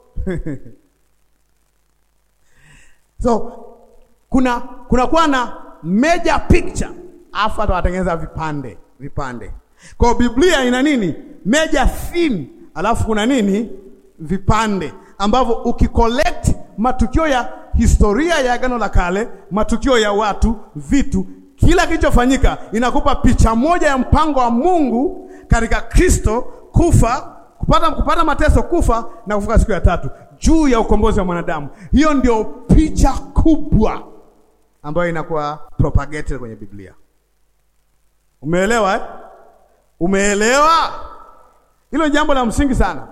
so kuna kuna kuwa na major picture, afu hata watengeneza vipande vipande. Kwa Biblia ina nini? Major theme, alafu kuna nini? Vipande ambavyo ukicollect matukio ya historia ya Agano la Kale, matukio ya watu, vitu kila kilichofanyika inakupa picha moja ya mpango wa Mungu katika Kristo kufa, kupata, kupata mateso, kufa na kufuka siku ya tatu juu ya ukombozi wa mwanadamu. Hiyo ndio picha kubwa ambayo inakuwa propagated kwenye Biblia. Umeelewa eh? Umeelewa? Hilo jambo la msingi sana,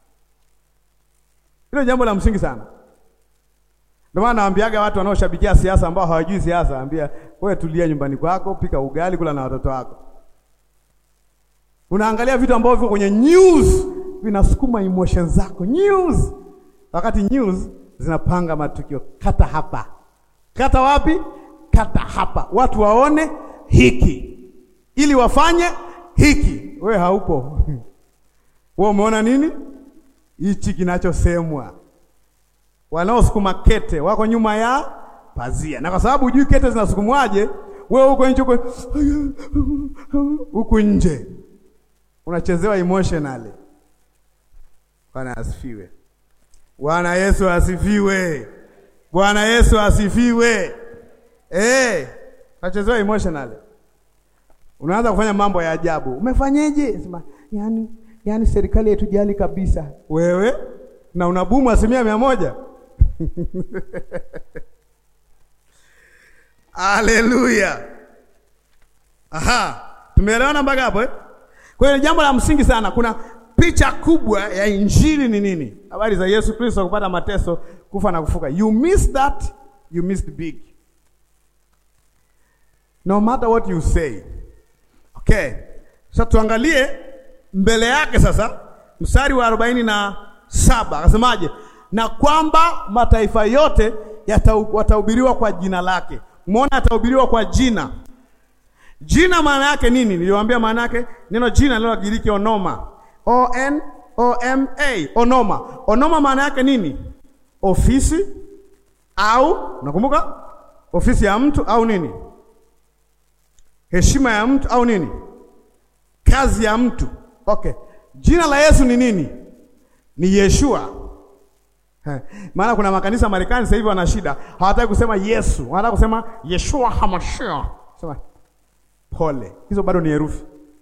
hilo jambo la msingi sana. Ndio maana naambiaga watu wanaoshabikia siasa ambao hawajui siasa, ambia wewe, tulia nyumbani kwako, pika ugali, kula na watoto wako. Unaangalia vitu ambavyo viko kwenye news vinasukuma emotions zako news, wakati news zinapanga matukio. Kata hapa, kata wapi? Kata hapa, watu waone hiki ili wafanye hiki. Wewe haupo wewe umeona nini hichi kinachosemwa wanaosukuma kete wako nyuma ya pazia, na kwa sababu hujui kete zinasukumwaje, wewe uko nje huku nje unachezewa emotionally. Bwana asifiwe. Bwana Yesu asifiwe. Bwana Yesu asifiwe. Eh, unachezewa emotionally. Unaanza kufanya mambo ya ajabu. Umefanyeje? Sema, yani, yani serikali haitujali kabisa. Wewe na unabumu asilimia mia moja. Haleluya. Aha, tumeelewana mpaka hapo eh? Kwa hiyo jambo la msingi sana, kuna picha kubwa ya injili ni nini? Habari za Yesu Kristo kupata mateso, kufa na kufuka. You miss that, you missed big. No matter what you say. Okay. Sasa tuangalie mbele yake sasa mstari wa arobaini na saba akasemaje? Na kwamba mataifa yote watahubiriwa kwa jina lake. Umeona, atahubiriwa kwa jina. Jina maana yake nini? Niliwaambia maana yake neno jina neno la Kigiriki onoma. O N O M A, onoma. Onoma maana yake nini? Ofisi au unakumbuka? Ofisi ya mtu au nini? Heshima ya mtu au nini? Kazi ya mtu. Okay. Jina la Yesu ni nini? Ni Yeshua. Maana kuna makanisa Marekani sasa hivi wana shida, hawataki kusema Yesu, wanataka kusema Yeshua Hamashia. Sema pole, hizo bado ni herufi.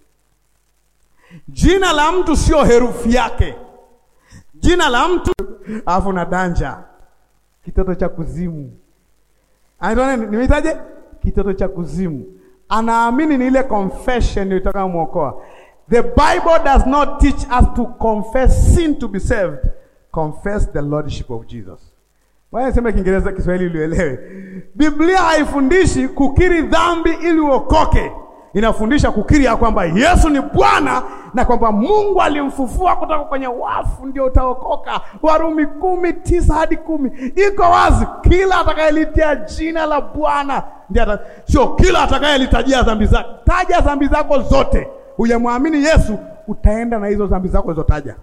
Jina la mtu sio herufi yake. Jina la mtu alafu na danja, kitoto cha kuzimu. Anaitwa nini? Nimeitaje? Kitoto cha kuzimu. Anaamini ni ile confession ilitaka muokoa. The Bible does not teach us to confess sin to be saved. Confess the lordship of Jesus. Waya sema Kiingereza Kiswahili ulielewe. Biblia haifundishi kukiri dhambi ili uokoke. Inafundisha kukiri ya kwamba Yesu ni Bwana na kwamba Mungu alimfufua kutoka kwenye wafu ndio utaokoka. Warumi kumi tisa hadi kumi iko wazi, kila atakayelitia jina la Bwana ndiye, sio kila atakayelitajia dhambi zake. Taja dhambi zako zote, hujamwamini Yesu, utaenda na hizo dhambi zako ulizotaja.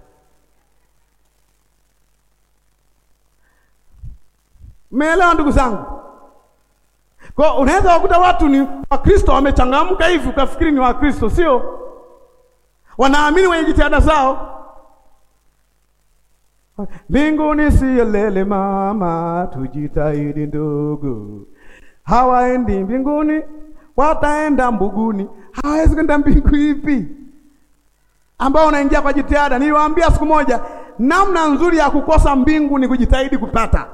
Mmeelewa ndugu zangu? Kwa unaweza kukuta watu ni Wakristo wamechangamka hivi ukafikiri ni Wakristo, sio? Wanaamini wenye jitihada zao. Mbinguni siyo lele mama, tujitahidi ndugu. Hawaendi mbinguni, wataenda mbuguni. Hawezi kwenda mbingu ipi ambao unaingia kwa jitihada? Niliwaambia siku moja, namna nzuri ya kukosa mbingu ni kujitahidi kupata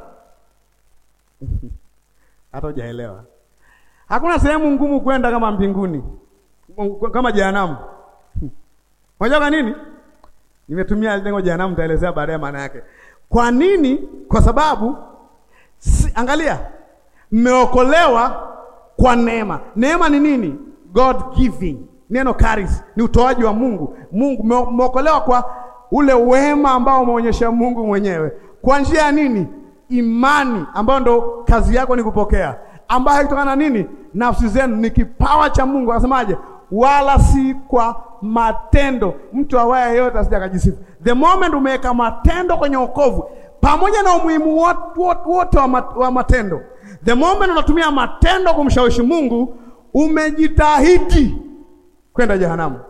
hata hujaelewa. Hakuna sehemu ngumu kwenda kama mbinguni, kama jehanamu. Unajua kwa nini? Nimetumia neno jehanamu, nitaelezea baadaye maana yake. Kwa nini? Kwa sababu si, angalia, mmeokolewa kwa neema. Neema ni nini? God giving. Neno charis ni utoaji wa Mungu. Mungu mmeokolewa kwa ule wema ambao umeonyesha Mungu mwenyewe. Kwa njia ya nini? Imani ambayo ndo kazi yako ni kupokea, ambayo haitokana na nini? Nafsi zenu ni kipawa cha Mungu. Akasemaje? Wala si kwa matendo, mtu awaye yote asije akajisifu. The moment umeweka matendo kwenye wokovu, pamoja na umuhimu wote wa matendo, the moment unatumia matendo kumshawishi Mungu, umejitahidi kwenda jehanamu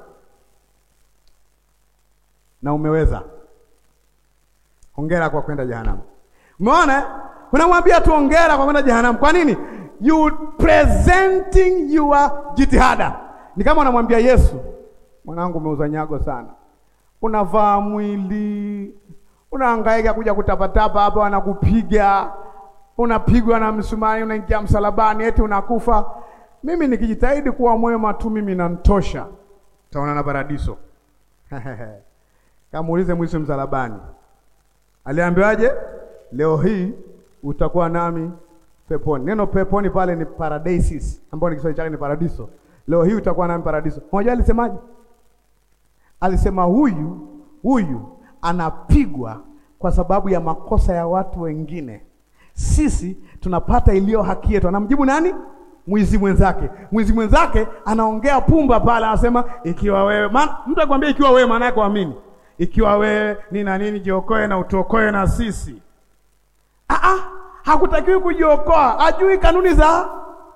na umeweza. Hongera kwa kwenda jehanamu. Umeona, unamwambia tu hongera kwa kwenda jehanamu. Kwa nini? You presenting your jitihada. Ni kama unamwambia Yesu, mwanangu, umeuza nyago sana, unavaa mwili, unahangaika kuja kutapatapa hapa, wanakupiga, unapigwa na msumari, unaingia msalabani, eti unakufa. Mimi nikijitahidi kuwa mwema tu, mimi nantosha, taona na paradiso. Kamuulize mwisu msalabani, aliambiwaje? Leo hii utakuwa nami peponi. Neno peponi pale ni paradisis, ambao ni Kiswahili chake ni paradiso. Leo hii utakuwa nami paradiso. Unajua alisemaje? Alisema huyu huyu anapigwa kwa sababu ya makosa ya watu wengine, sisi tunapata iliyo haki yetu. Anamjibu nani? Mwizi mwenzake. Mwizi mwenzake anaongea pumba pale, anasema ikiwa wewe, mtu akwambia ikiwa wewe, maana yake amini, ikiwa wewe ni na nini, jiokoe na utuokoe na sisi Aa, hakutakiwi kujiokoa, ajui kanuni za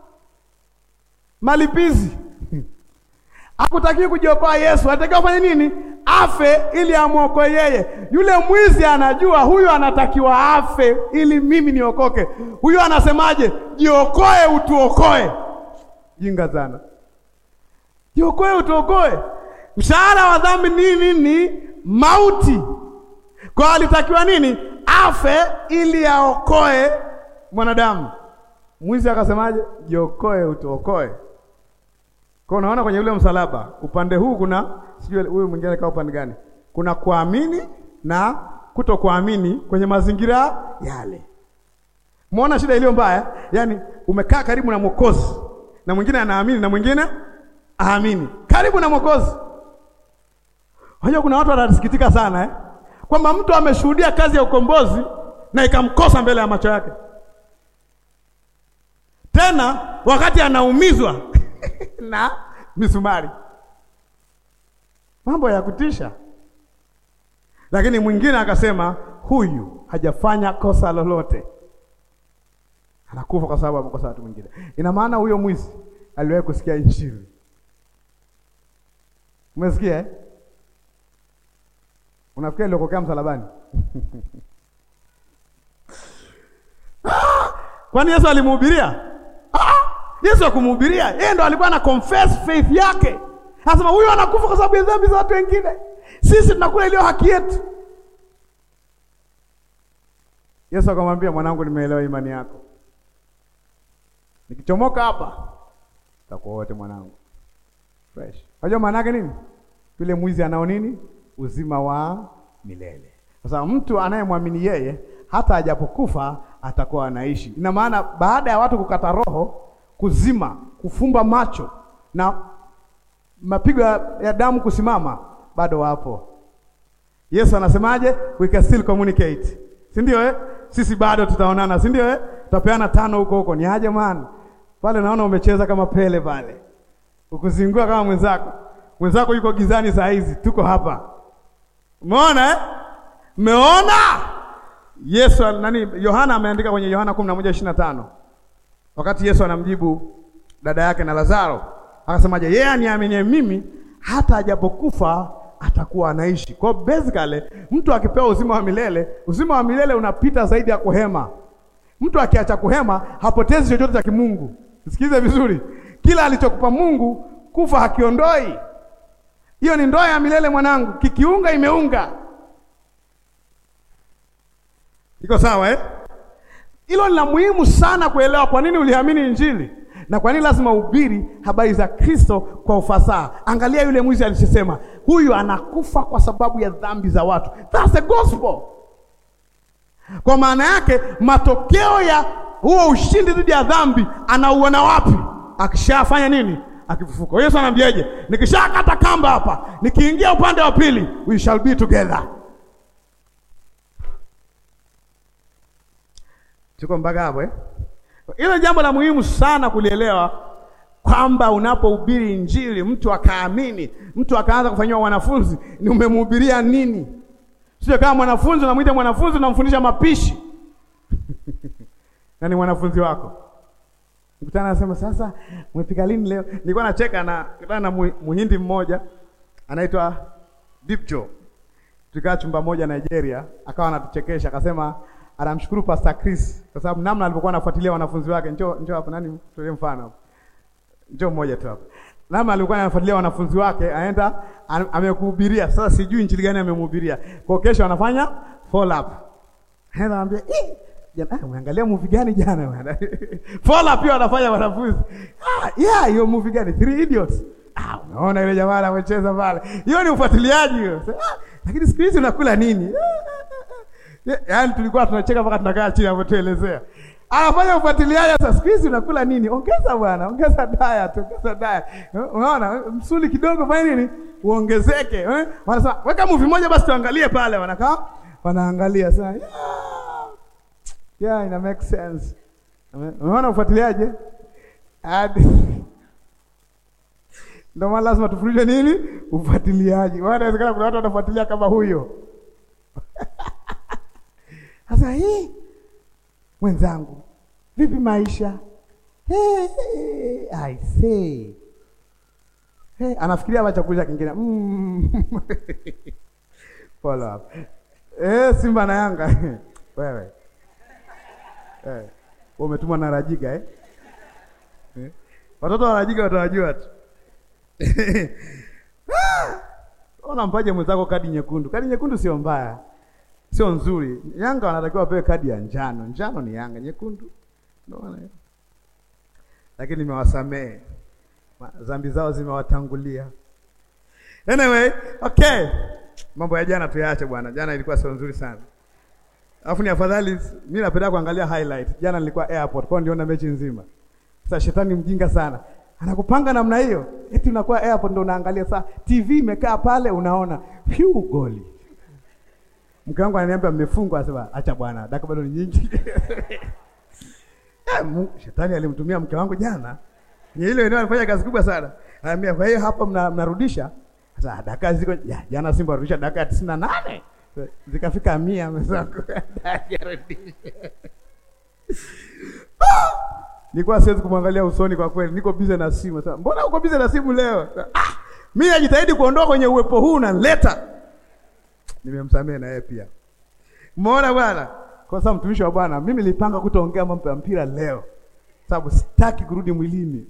malipizi. Hakutakiwi kujiokoa Yesu, anatakiwa afanye nini? Afe ili amwokoe yeye. Yule mwizi anajua huyu anatakiwa afe ili mimi niokoke. Huyu anasemaje? Jiokoe utuokoe. Jinga sana. Jiokoe utuokoe. Mshahara wa dhambi nini? Ni mauti. Kwa alitakiwa nini? Afe ili aokoe mwanadamu. Mwizi akasemaje? Jiokoe utuokoe. Kwa unaona kwenye ule msalaba upande huu kuna sijui huyu mwingine kaa upande gani? Kuna kuamini na kutokuamini kwenye mazingira yale. Muona shida iliyo mbaya? Yaani umekaa karibu na Mwokozi na mwingine anaamini na mwingine aamini. Karibu na Mwokozi. Unajua kuna watu wanasikitika sana eh? Kwamba mtu ameshuhudia kazi ya ukombozi na ikamkosa mbele ya macho yake. Tena wakati anaumizwa na misumari. Mambo ya kutisha. Lakini mwingine akasema huyu hajafanya kosa lolote, anakufa kwa sababu amekosa watu mwingine. Ina maana huyo mwizi aliwahi kusikia Injili. Umesikia eh? Unafikiri aliokokea msalabani? Kwani Yesu alimhubiria? Yesu akumhubiria, yeye ndo alikuwa ana confess faith yake. Anasema huyu anakufa kwa sababu ya dhambi za watu wengine, sisi tunakula iliyo haki yetu. Yesu akamwambia, mwanangu, nimeelewa imani yako, nikichomoka hapa takuwa wote mwanangu fresh. Unajua maana yake nini? Yule mwizi anao nini? Uzima wa milele. Sasa mtu anayemwamini yeye hata ajapokufa atakuwa anaishi. Ina maana baada ya watu kukata roho, kuzima, kufumba macho na mapigo ya damu kusimama, bado wapo. Yesu anasemaje? We can still communicate, si ndio eh? Sisi bado tutaonana, si ndio eh? Tutapeana tano huko huko. Ni aje man pale, naona umecheza kama Pele pale, ukuzingua kama mwenzako. Mwenzako yuko gizani saa hizi, tuko hapa. Umeona eh? Umeona Yesu nani? Yohana ameandika kwenye Yohana 11:25 wakati Yesu anamjibu dada yake na Lazaro akasemaje? Yeye aniaminie mimi hata ajapokufa atakuwa anaishi. Kwa basically mtu akipewa uzima wa milele, uzima wa milele unapita zaidi ya kuhema. Mtu akiacha kuhema hapotezi chochote cha kimungu. Sikize vizuri, kila alichokupa Mungu kufa hakiondoi. Hiyo ni ndoa ya milele mwanangu, kikiunga imeunga. Iko sawa eh? Hilo ni la muhimu sana kuelewa kwa nini uliamini Injili na kwa nini lazima uhubiri habari za Kristo kwa ufasaha. Angalia yule mwizi alisema, huyu anakufa kwa sababu ya dhambi za watu. That's the gospel. Kwa maana yake matokeo ya huo ushindi dhidi ya dhambi anauona wapi? Akishafanya nini? Akifufuka. Yesu anambiaje? Nikishakata kamba hapa, nikiingia upande wa pili, we shall be together. Tuko mpaka hapo eh? Hilo jambo la muhimu sana kulielewa kwamba unapohubiri Injili mtu akaamini, mtu akaanza kufanyiwa wanafunzi, ni umemhubiria nini? Sio kama mwanafunzi unamwita mwanafunzi unamfundisha mapishi na ni mwanafunzi wako. Mkutana anasema sasa, umepika lini leo? Nilikuwa nacheka na kutana na muhindi mmoja anaitwa Dipjo, tukaa chumba moja Nigeria, akawa anatuchekesha akasema anamshukuru Pastor Chris kwa sababu namna alivyokuwa anafuatilia wanafunzi wake. Njoo njoo hapa, nani tulie mfano hapo, njoo mmoja tu hapa. Namna alikuwa anafuatilia wanafunzi wake, aenda amekuhubiria. Sasa sijui injili gani amemhubiria, kwa kesho anafanya follow up, aenda anambia eh, jana umeangalia movie gani jana bwana? follow up pia wanafanya wanafunzi. Ah, yeah, hiyo movie gani? Three Idiots. Ah, unaona ile jamaa anacheza pale, hiyo ni ufuatiliaji hiyo. Ah, lakini siku hizi unakula nini? Yaani tulikuwa tunacheka mpaka tunakaa chini hapo tuelezea. Anafanya ufuatiliaji sasa siku hizi unakula nini? Ongeza bwana, ongeza diet, ongeza diet. Unaona? Msuli kidogo fanya nini? Uongezeke. Eh? Wanasema weka movie moja basi tuangalie pale wanakaa. Wanaangalia sasa. Yeah. Yeah, ina make sense. Unaona ufuatiliaje? Hadi ndio maana lazima tufundishe nini? Ufuatiliaji. Wanawezekana kuna watu wanafuatilia kama huyo. Sasa hii mwenzangu, vipi maisha? Hey, I say. Hey, anafikiria hapa chakula kingine mm. Follow up. Eh, Simba na Yanga wewe eh, umetumwa na Rajiga eh? Eh? Watoto wa Rajiga watawajua tu Unampaje mwenzako kadi nyekundu? Kadi nyekundu sio mbaya, sio nzuri. Yanga wanatakiwa wapewe kadi ya njano. Njano ni Yanga, nyekundu ndio. Lakini nimewasamehe, dhambi zao zimewatangulia. Anyway, okay, mambo ya jana tuyaache bwana. Jana ilikuwa sio nzuri sana, alafu ni afadhali. Mimi napenda kuangalia highlight. Jana nilikuwa airport, kwa ndio na mechi nzima. Sasa shetani mjinga sana anakupanga namna hiyo, eti unakuwa airport ndio unaangalia saa TV imekaa pale, unaona phew, goli. Mke wangu ananiambia mmefungwa, asema acha bwana, dakika bado ni nyingi. Shetani alimtumia mke wangu jana, ni ile eneo alifanya kazi kubwa sana. Ananiambia kwa hiyo hapa mna, mnarudisha sasa dakika ziko ya, jana Simba warudisha dakika tisini na nane zikafika mia mwenzangu Nilikuwa siwezi kumwangalia usoni kwa kweli, niko bize na simu. Sasa mbona uko bize na simu leo? Ah, mimi najitahidi kuondoka kwenye uwepo huu na nileta. Nimemsamehe na yeye pia. Umeona bwana? Kwa sababu mtumishi wa Bwana, mimi nilipanga kutoongea mambo ya mpira leo. Sababu sitaki kurudi mwilini.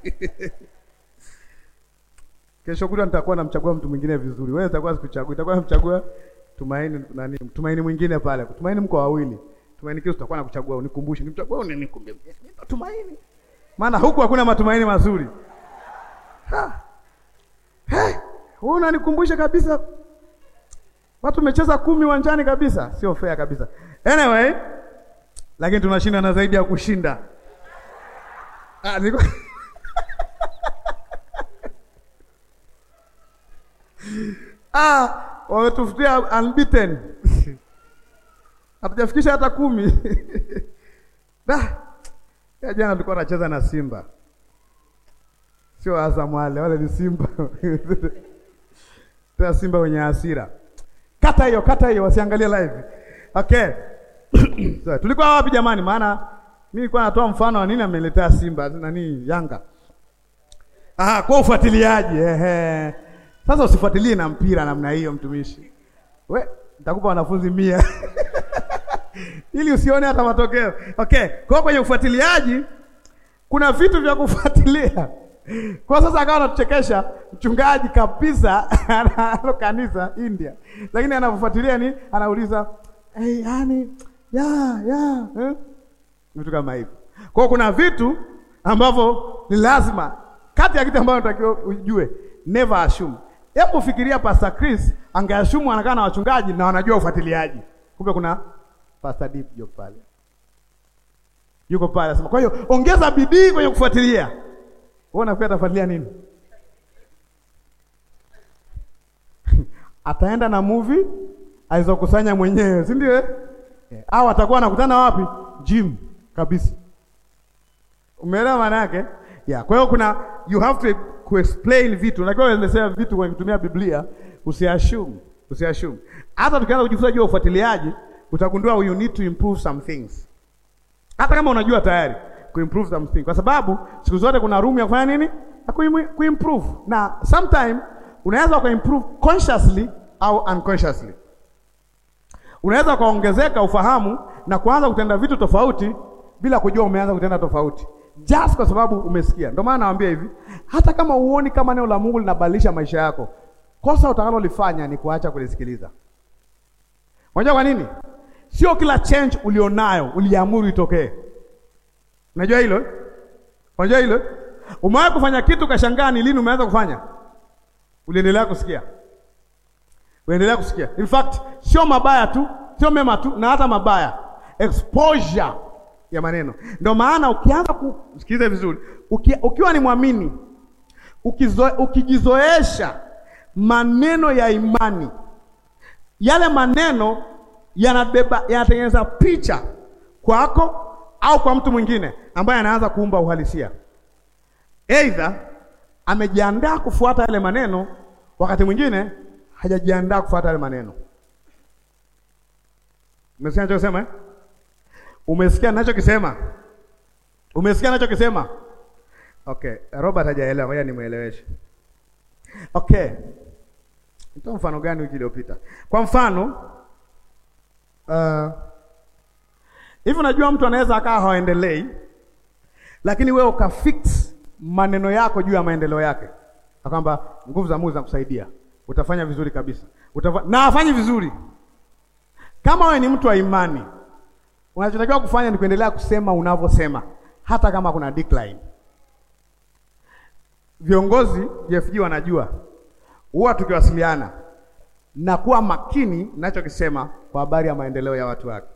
Kesho kutwa nitakuwa namchagua mtu mwingine vizuri. Wewe utakuwa sikuchagua, itakuwa namchagua Tumaini nani? Tumaini mwingine pale. Tumaini mko wawili. Tumaini kesho tutakuwa nakuchagua, unikumbushe. Nimchagua unikumbushe. Tumaini. Maana huku hakuna matumaini mazuri. Ha. Hey, wewe unanikumbusha kabisa. Watu wamecheza kumi uwanjani kabisa, sio fair kabisa. Anyway, lakini tunashinda na zaidi ya kushinda. Ah, niko Ah, wametufutia unbeaten. Hatujafikisha hata kumi. Da. Ya jana tulikuwa tunacheza na Simba. Sio Azam wale, wale ni Simba. Tena Simba wenye hasira. Kata hiyo, kata hiyo wasiangalie live. Okay. So, tulikuwa wapi jamani? Maana mimi nilikuwa natoa mfano wa nini ameletea Simba nani Yanga. Ah, kwa ufuatiliaji. Ehe. Sasa usifuatilie na mpira namna hiyo mtumishi. We, nitakupa wanafunzi mia ili usione hata matokeo. Okay, kwa kwenye ufuatiliaji kuna vitu vya kufuatilia. Kwa sasa akawa anatuchekesha mchungaji kabisa analo kanisa India. Lakini anapofuatilia ni anauliza, "Hey, yani ya ya eh?" Vitu kama hivyo. Kwa kuna vitu ambavyo ni lazima kati ya kitu ambacho unatakiwa ujue, never assume. Hebu fikiria Pastor Chris angeashumu anakaa na wachungaji na wanajua ufuatiliaji. Kumbe kuna Pastor Deep yuko pale. Yuko pale anasema, "Kwa hiyo ongeza bidii kwenye kufuatilia." Wewe unafikiri atafuatilia nini? Ataenda na movie alizokusanya mwenyewe, si ndio? Eh, au atakuwa anakutana wapi? Gym kabisa. Umeelewa maana yake? Yeah, kwa hiyo kuna you have to kuexplain vitu. Unajua uelezea vitu kwa kutumia Biblia, usiassume, usiassume. Hata tukianza kujifunza juu ya ufuatiliaji, utagundua you need to improve some things. Hata kama unajua tayari kuimprove some things. Kwa sababu siku zote kuna room ya kufanya nini? Ya kuimprove. Na sometime unaweza kuimprove consciously au unconsciously. Unaweza kuongezeka ufahamu na kuanza kutenda vitu tofauti bila kujua umeanza kutenda tofauti. Just kwa sababu umesikia. Ndio maana nawaambia hivi, hata kama uoni kama neno la Mungu linabadilisha maisha yako, kosa utakalolifanya ni kuacha kulisikiliza. Unajua kwa nini? Sio kila change ulionayo uliamuru itokee. Unajua hilo? Unajua hilo? Umewahi kufanya kitu kashangaa ni lini umeanza kufanya? Uliendelea kusikia. Uendelea kusikia. In fact, sio mabaya tu, sio mema tu na hata mabaya. Exposure ya maneno. Ndio maana ukianza kusikiliza vizuri, uki, ukiwa ni mwamini, ukizo, ukijizoesha maneno ya imani, yale maneno yanabeba yanatengeneza picha kwako au kwa mtu mwingine ambaye anaanza kuumba uhalisia. Aidha amejiandaa kufuata yale maneno, wakati mwingine hajajiandaa kufuata yale maneno. Umesikia ninachosema eh? Umesikia ninachokisema? Umesikia ninachokisema? Okay, Robert hajaelewa, ngoja nimueleweshe. Okay. Nitoa mfano gani wiki iliyopita? Kwa mfano uh, hivi unajua mtu anaweza akaa haendelei, lakini wewe ukafix maneno yako juu ya maendeleo yake. na kwamba nguvu za Mungu zinakusaidia, utafanya vizuri kabisa, utafa... na afanyi vizuri. Kama wewe ni mtu wa imani, unachotakiwa kufanya ni kuendelea kusema unavyosema, hata kama kuna decline. Viongozi JFG wanajua, huwa tukiwasiliana na kuwa makini ninachokisema kwa habari ya maendeleo ya watu wake.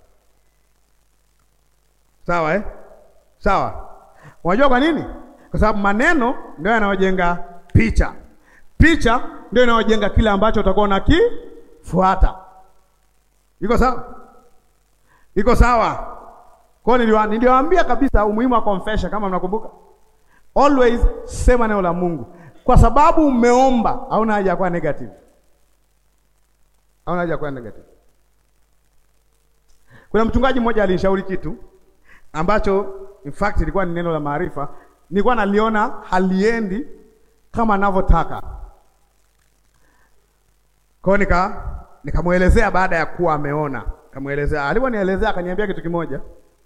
Sawa eh? Sawa. Unajua kwa nini? Kwa sababu maneno ndio yanayojenga picha. Picha ndio inayojenga kile ambacho utakuwa unakifuata. Iko sawa? Iko sawa? Kwa hiyo niliwaambia kabisa umuhimu wa confession kama mnakumbuka. Always sema neno la Mungu. Kwa sababu umeomba, hauna haja ya kuwa negative. Hauna haja ya kuwa negative. Kuna mchungaji mmoja alinishauri kitu ambacho in fact ilikuwa ni neno la maarifa, nilikuwa naliona haliendi kama anavyotaka. Kwa hiyo nika nikamwelezea baada ya kuwa ameona, nikamwelezea. Aliponielezea akaniambia kitu kimoja,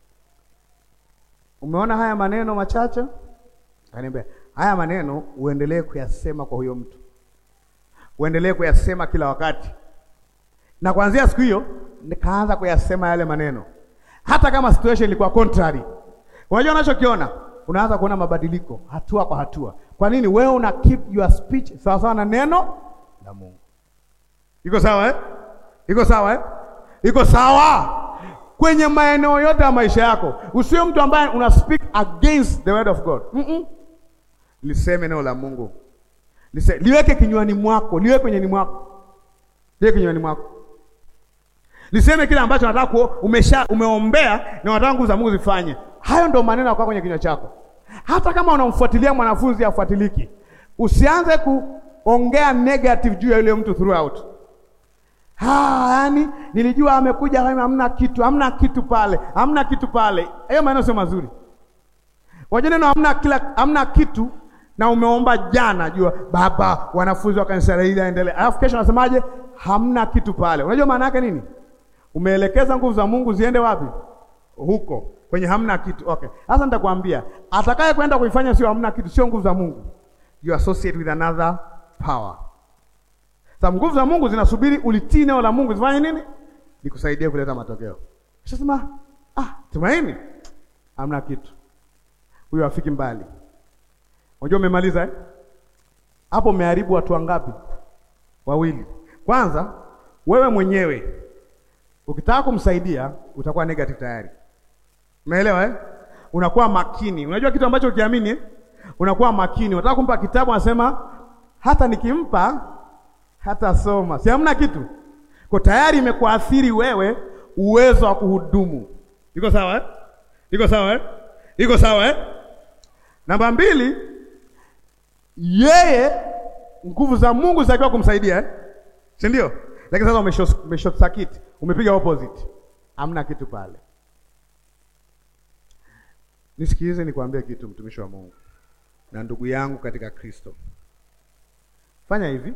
umeona haya maneno machache? Akaniambia haya maneno uendelee kuyasema kwa huyo mtu, uendelee kuyasema kila wakati. Na kuanzia siku hiyo nikaanza kuyasema yale maneno hata kama situation ilikuwa contrary. Unajua unachokiona, unaanza kuona mabadiliko hatua kwa hatua. Kwa nini? Wewe una keep your speech sawa sawa na neno la Mungu. Iko sawa eh? Iko sawa eh? Iko sawa kwenye maeneo yote ya maisha yako. Usiwe mtu ambaye una speak against the word of God. Mm -mm. Liseme neno la Mungu. Lise, liweke kinywani mwako, liweke kwenye ni mwako. Liweke kinywani mwako. Liseme kile ambacho nataka ku umesha umeombea na unataka nguvu za Mungu zifanye. Hayo ndio maneno yako kwenye kinywa chako. Hata kama unamfuatilia mwanafunzi afuatiliki, usianze kuongea negative juu ya yule mtu throughout. Ha, yani nilijua amekuja kama hamna kitu, hamna kitu pale, hamna kitu pale. Hayo maneno sio mazuri. Waje neno hamna kila hamna kitu na umeomba jana, jua baba, wanafunzi wa kanisa hili aendelee. Alafu kesho nasemaje? Hamna kitu pale. Unajua maana yake nini? Umeelekeza nguvu za Mungu ziende wapi? Huko kwenye hamna kitu. Okay, sasa nitakwambia, atakaye kwenda kuifanya sio hamna kitu, sio nguvu za Mungu. You associate with another power. Sasa nguvu za Mungu zinasubiri ulitii neno la Mungu zifanye nini? Nikusaidie kuleta matokeo. Sasa ah, tumaini hamna kitu, huyo afiki mbali. Unajua umemaliza eh? Hapo umeharibu watu wangapi? Wawili. Kwanza wewe mwenyewe ukitaka kumsaidia utakuwa negative tayari. Umeelewa eh? Unakuwa makini. Unajua kitu ambacho ukiamini eh? Unakuwa makini. Unataka kumpa kitabu, anasema hata nikimpa hata soma, si hamna kitu kwa tayari imekuathiri wewe uwezo wa kuhudumu. Iko sawa eh? Iko sawa eh? Iko sawa eh? Namba mbili, yeye nguvu za Mungu zitakiwa kumsaidia eh? si ndio? Lakini sasa umeshot circuit, umepiga opposite, hamna kitu pale. Nisikilize nikwambie kitu, mtumishi wa Mungu na ndugu yangu katika Kristo, fanya hivi.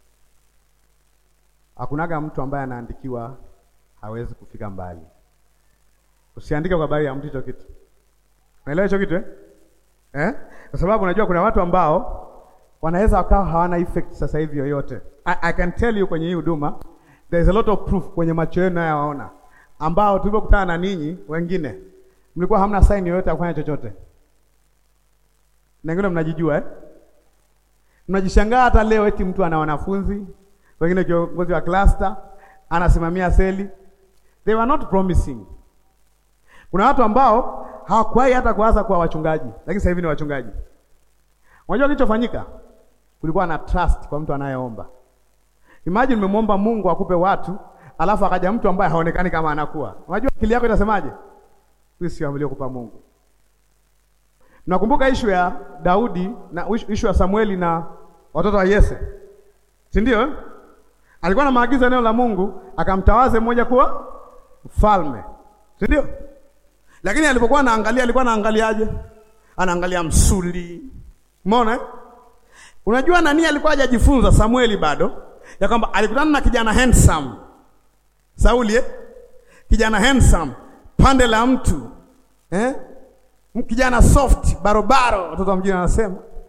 Hakunaga mtu ambaye anaandikiwa hawezi kufika mbali. Usiandike kwa habari ya mtu hicho kitu, unaelewa hicho kitu eh? Eh? Kwa sababu unajua kuna watu ambao wanaweza wakawa hawana effect sasa hivi yoyote. I, I can tell you kwenye hii huduma there is a lot of proof kwenye macho yenu nayowaona, ambao tulipokutana na ninyi wengine mlikuwa hamna sign yoyote ya kufanya chochote, na wengine mnajijua eh? Mnajishangaa hata leo eti mtu ana wanafunzi wengine, kiongozi wa cluster anasimamia seli. They were not promising. Kuna watu ambao hawakuwahi hata kuanza kuwa wachungaji, lakini sasa hivi ni wachungaji. Unajua kilichofanyika? Kulikuwa na trust kwa mtu anayeomba. Imagine umemwomba Mungu akupe watu, alafu akaja mtu ambaye haonekani kama anakuwa. Unajua akili yako itasemaje? Huyu sio aliokupa Mungu. Nakumbuka ishu ya Daudi na ishu ya Samueli na watoto wa Yese, si ndio? Alikuwa na maagizo neno la Mungu, akamtawaze mmoja kuwa mfalme, si ndio? Lakini alipokuwa anaangalia, alikuwa anaangaliaje? Anaangalia msuli Umeona? Unajua nani alikuwa hajajifunza Samueli bado ya kwamba alikutana na kijana handsome Sauli eh? Kijana handsome pande la mtu eh? Kijana soft barobaro, watoto wa mjini wanasema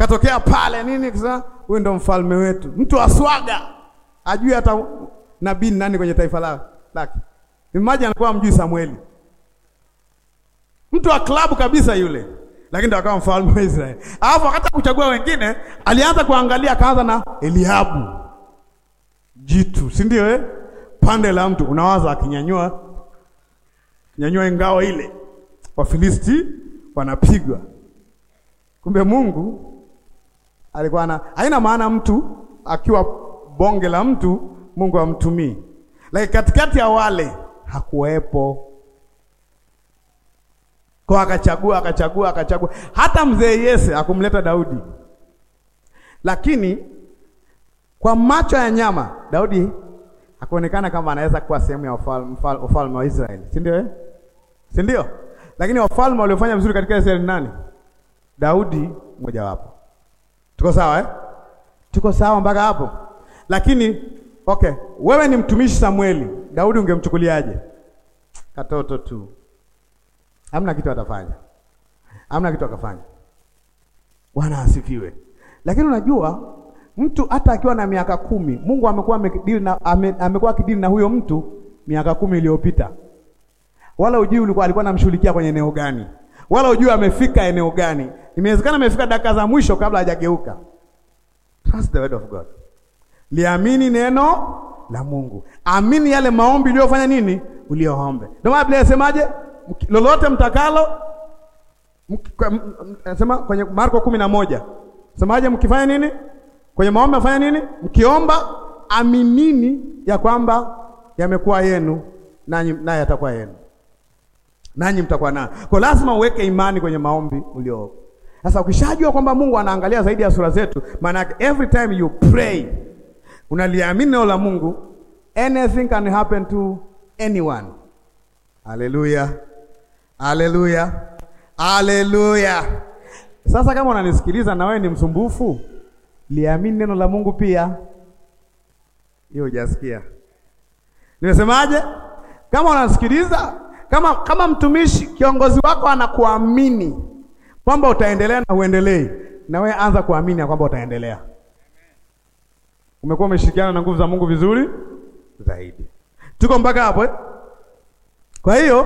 katokea pale nini, kisa huyu ndo mfalme wetu, mtu wa swaga, ajui hata nabii ni nani kwenye taifa la- lake. Imagine alikuwa mjui Samueli, mtu wa klabu kabisa yule, lakini ndo akawa mfalme wa Israeli. Alafu wakati kuchagua wengine, alianza kuangalia, akaanza na Eliabu jitu, si ndio eh? Pande la mtu unawaza akinyanyua nyanyua ngao ile, Wafilisti wanapigwa. Kumbe Mungu alikuwa na haina maana mtu akiwa bonge la mtu Mungu amtumii, lakini katikati ya wale hakuwepo kwa, akachagua akachagua akachagua. Hata mzee Yese akumleta Daudi, lakini kwa macho ya nyama Daudi hakuonekana kama anaweza kuwa sehemu ya ufalme ufalme wa Israeli, si ndio eh? si ndio? Lakini wafalme waliofanya vizuri katika Israeli ni nani? Daudi mmojawapo. Tuko sawa eh? Tuko sawa mpaka hapo. Lakini okay, wewe ni mtumishi Samueli, Daudi ungemchukuliaje? Katoto tu, hamna kitu atafanya, hamna kitu akafanya. Bwana asifiwe. Lakini unajua mtu hata akiwa na miaka kumi, Mungu amekuwa amekidili na ame, amekuwa akidili na huyo mtu miaka kumi iliyopita, wala ujui ulikuwa alikuwa anamshughulikia kwenye eneo gani, wala ujui amefika eneo gani. Imewezekana amefika dakika za mwisho kabla hajageuka. Trust the word of God, liamini neno la Mungu, amini yale maombi uliyofanya nini, uliyoombe. Ndio maana Biblia inasemaje? lolote mtakalo nasema kwenye Marko kumi na moja semaje? Mkifanya nini kwenye maombi, afanya nini? Mkiomba aminini ya kwamba yamekuwa yenu, nanyi naye yatakuwa yenu, nanyi mtakuwa nayo. Kwa lazima uweke imani kwenye maombi ulio. Sasa ukishajua kwamba Mungu anaangalia zaidi ya sura zetu, maana yake every time you pray unaliamini neno la Mungu, anything can happen to anyone. Haleluya, haleluya, haleluya. Sasa kama unanisikiliza na wewe ni msumbufu, liamini neno la Mungu pia. Hiyo hujasikia nimesemaje? Kama unasikiliza, kama kama mtumishi, kiongozi wako anakuamini kwamba utaendelea na uendelei, na wewe anza kuamini ya kwamba utaendelea. Umekuwa umeshirikiana na nguvu za Mungu vizuri zaidi. Tuko mpaka hapo eh? Kwa hiyo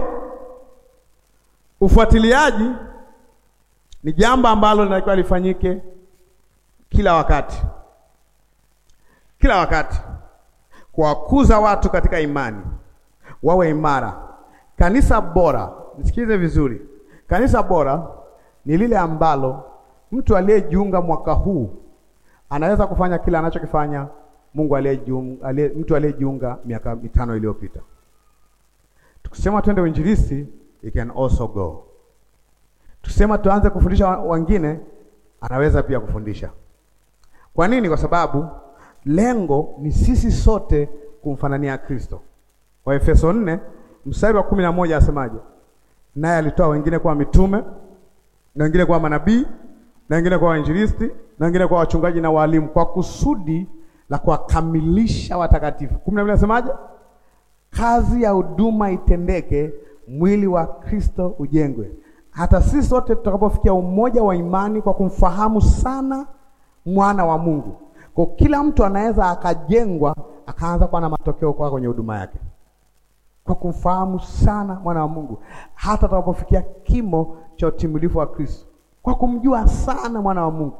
ufuatiliaji ni jambo ambalo linatakiwa lifanyike kila wakati, kila wakati, kuwakuza watu katika imani, wawe imara. Kanisa bora, nisikize vizuri, kanisa bora ni lile ambalo mtu aliyejiunga mwaka huu anaweza kufanya kila anachokifanya Mungu aliyejiunga, aliye, mtu aliyejiunga miaka mitano iliyopita. Tukisema twende uinjilisti, you can also go. Tukisema tuanze kufundisha wengine, anaweza pia kufundisha. Kwa nini? Kwa sababu lengo ni sisi sote kumfanania Kristo. Waefeso nne mstari wa kumi na moja asemaje? Naye alitoa wengine kuwa mitume na wengine kuwa manabii na wengine kuwa wainjilisti na wengine kuwa wachungaji na walimu, kwa kusudi la kuwakamilisha watakatifu. kumi na mbili asemaje? Kazi ya huduma itendeke, mwili wa Kristo ujengwe, hata sisi sote tutakapofikia umoja wa imani kwa kumfahamu sana mwana wa Mungu. Kwa kila mtu anaweza akajengwa akaanza kuwa na matokeo kwa kwenye huduma yake kwa kumfahamu sana mwana wa Mungu, hata tutakapofikia kimo cha utimilifu wa Kristo, kwa kumjua sana mwana wa Mungu.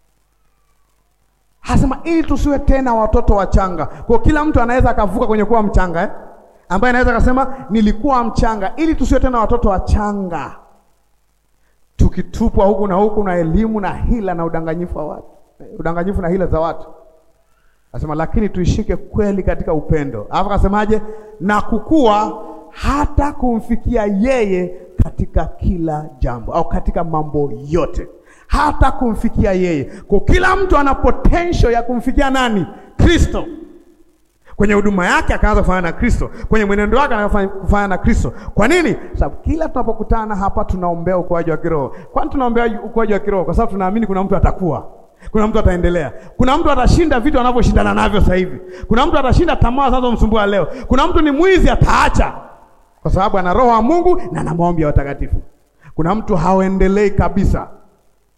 Hasema ili tusiwe tena watoto wachanga. Kwa kila mtu anaweza akavuka kwenye kuwa mchanga eh? ambaye anaweza akasema nilikuwa mchanga, ili tusiwe tena watoto wachanga, tukitupwa huku na huku na elimu na hila na udanganyifu wa watu, udanganyifu na hila za watu. Anasema lakini tuishike kweli katika upendo. Alafu akasemaje? Na kukua hata kumfikia yeye katika kila jambo, au katika mambo yote, hata kumfikia yeye. Kwa kila mtu ana potential ya kumfikia nani? Kristo. Kwenye huduma yake akaanza kufanya na Kristo, kwenye mwenendo wake anaanza kufanya na Kristo. Kwa nini? Sababu kila tunapokutana hapa tunaombea ukuaji wa kiroho. Kwani tunaombea ukuaji wa kiroho? Kwa sababu tunaamini kuna mtu atakuwa kuna mtu ataendelea, kuna mtu atashinda vitu anavyoshindana navyo sasa hivi, kuna mtu atashinda tamaa zinazomsumbua leo, kuna mtu ni mwizi ataacha, kwa sababu ana roho wa Mungu na ana maombi ya watakatifu. Kuna mtu haendelei kabisa,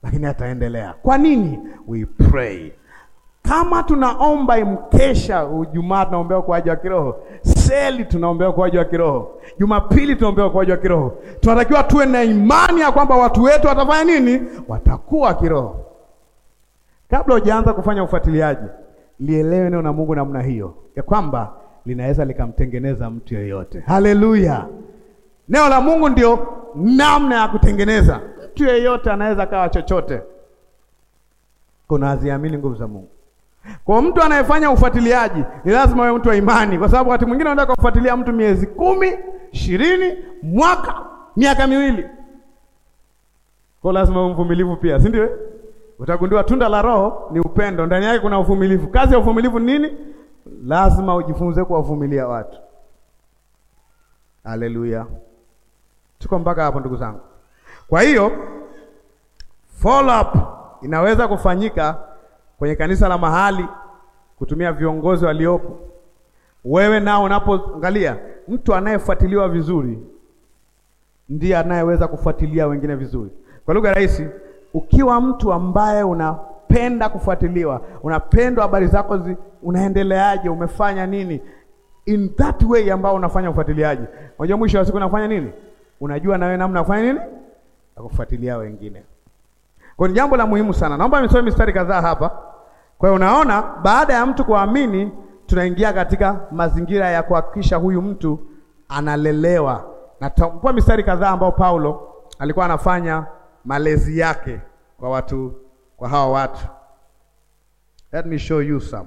lakini ataendelea. Kwa nini? We pray. Kama tunaomba imkesha, Jumaa tunaombea ukuaji wa kiroho, seli tunaombea ukuaji wa kiroho, Jumapili tunaombea ukuaji wa kiroho, tunatakiwa tuwe na imani ya kwamba watu wetu watafanya nini? Watakuwa kiroho. Kabla hujaanza kufanya ufuatiliaji, lielewe neno la Mungu namna hiyo ya kwamba linaweza likamtengeneza mtu yeyote. Haleluya! Neno la Mungu ndio namna ya kutengeneza mtu yeyote, anaweza kawa chochote. Kuna aziamini nguvu za Mungu. Kwa mtu anayefanya ufuatiliaji ni lazima awe mtu wa imani, kwa sababu wakati mwingine unataka kufuatilia mtu miezi kumi, ishirini, mwaka, miaka miwili. Kwa lazima uwe mvumilivu pia, si ndio? Utagundua tunda la Roho ni upendo, ndani yake kuna uvumilivu. Kazi ya uvumilivu ni nini? Lazima ujifunze kuwavumilia watu. Haleluya, tuko mpaka hapo ndugu zangu. Kwa hiyo follow up inaweza kufanyika kwenye kanisa la mahali kutumia viongozi waliopo. Wewe nao unapoangalia, mtu anayefuatiliwa vizuri ndiye anayeweza kufuatilia wengine vizuri. Kwa lugha rahisi, ukiwa mtu ambaye unapenda kufuatiliwa, unapendwa habari zako zi, unaendeleaje, umefanya nini, in that way ambao unafanya ufuatiliaji, unajua mwisho wa siku unafanya nini, unajua na wewe namna kufanya nini, na kufuatilia wengine. Kwa ni jambo la muhimu sana. Naomba nisome mistari kadhaa hapa. Kwa hiyo unaona, baada ya mtu kuamini, tunaingia katika mazingira ya kuhakikisha huyu mtu analelewa. Na tutapua mistari kadhaa ambao Paulo alikuwa anafanya malezi yake kwa watu, kwa hawa watu. Let me show you some.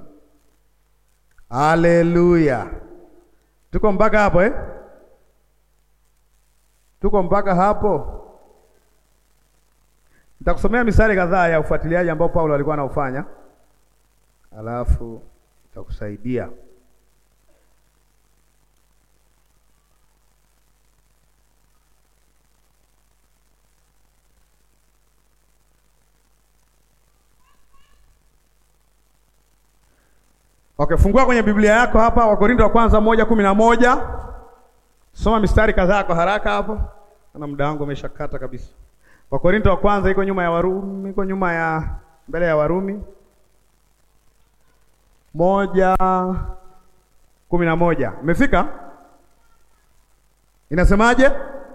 Haleluya. Tuko mpaka hapo eh? Tuko mpaka hapo. Nitakusomea mistari kadhaa ya ufuatiliaji ambao Paulo alikuwa anaufanya, alafu itakusaidia. Okay, fungua kwenye Biblia yako hapa Wakorintho wa kwanza moja kumi na moja. Soma mistari kadhaa kwa haraka hapo, na muda wangu umeshakata kabisa. Wakorintho wa kwanza iko nyuma ya Warumi, iko nyuma ya mbele ya Warumi moja kumi na moja. Umefika? Inasemaje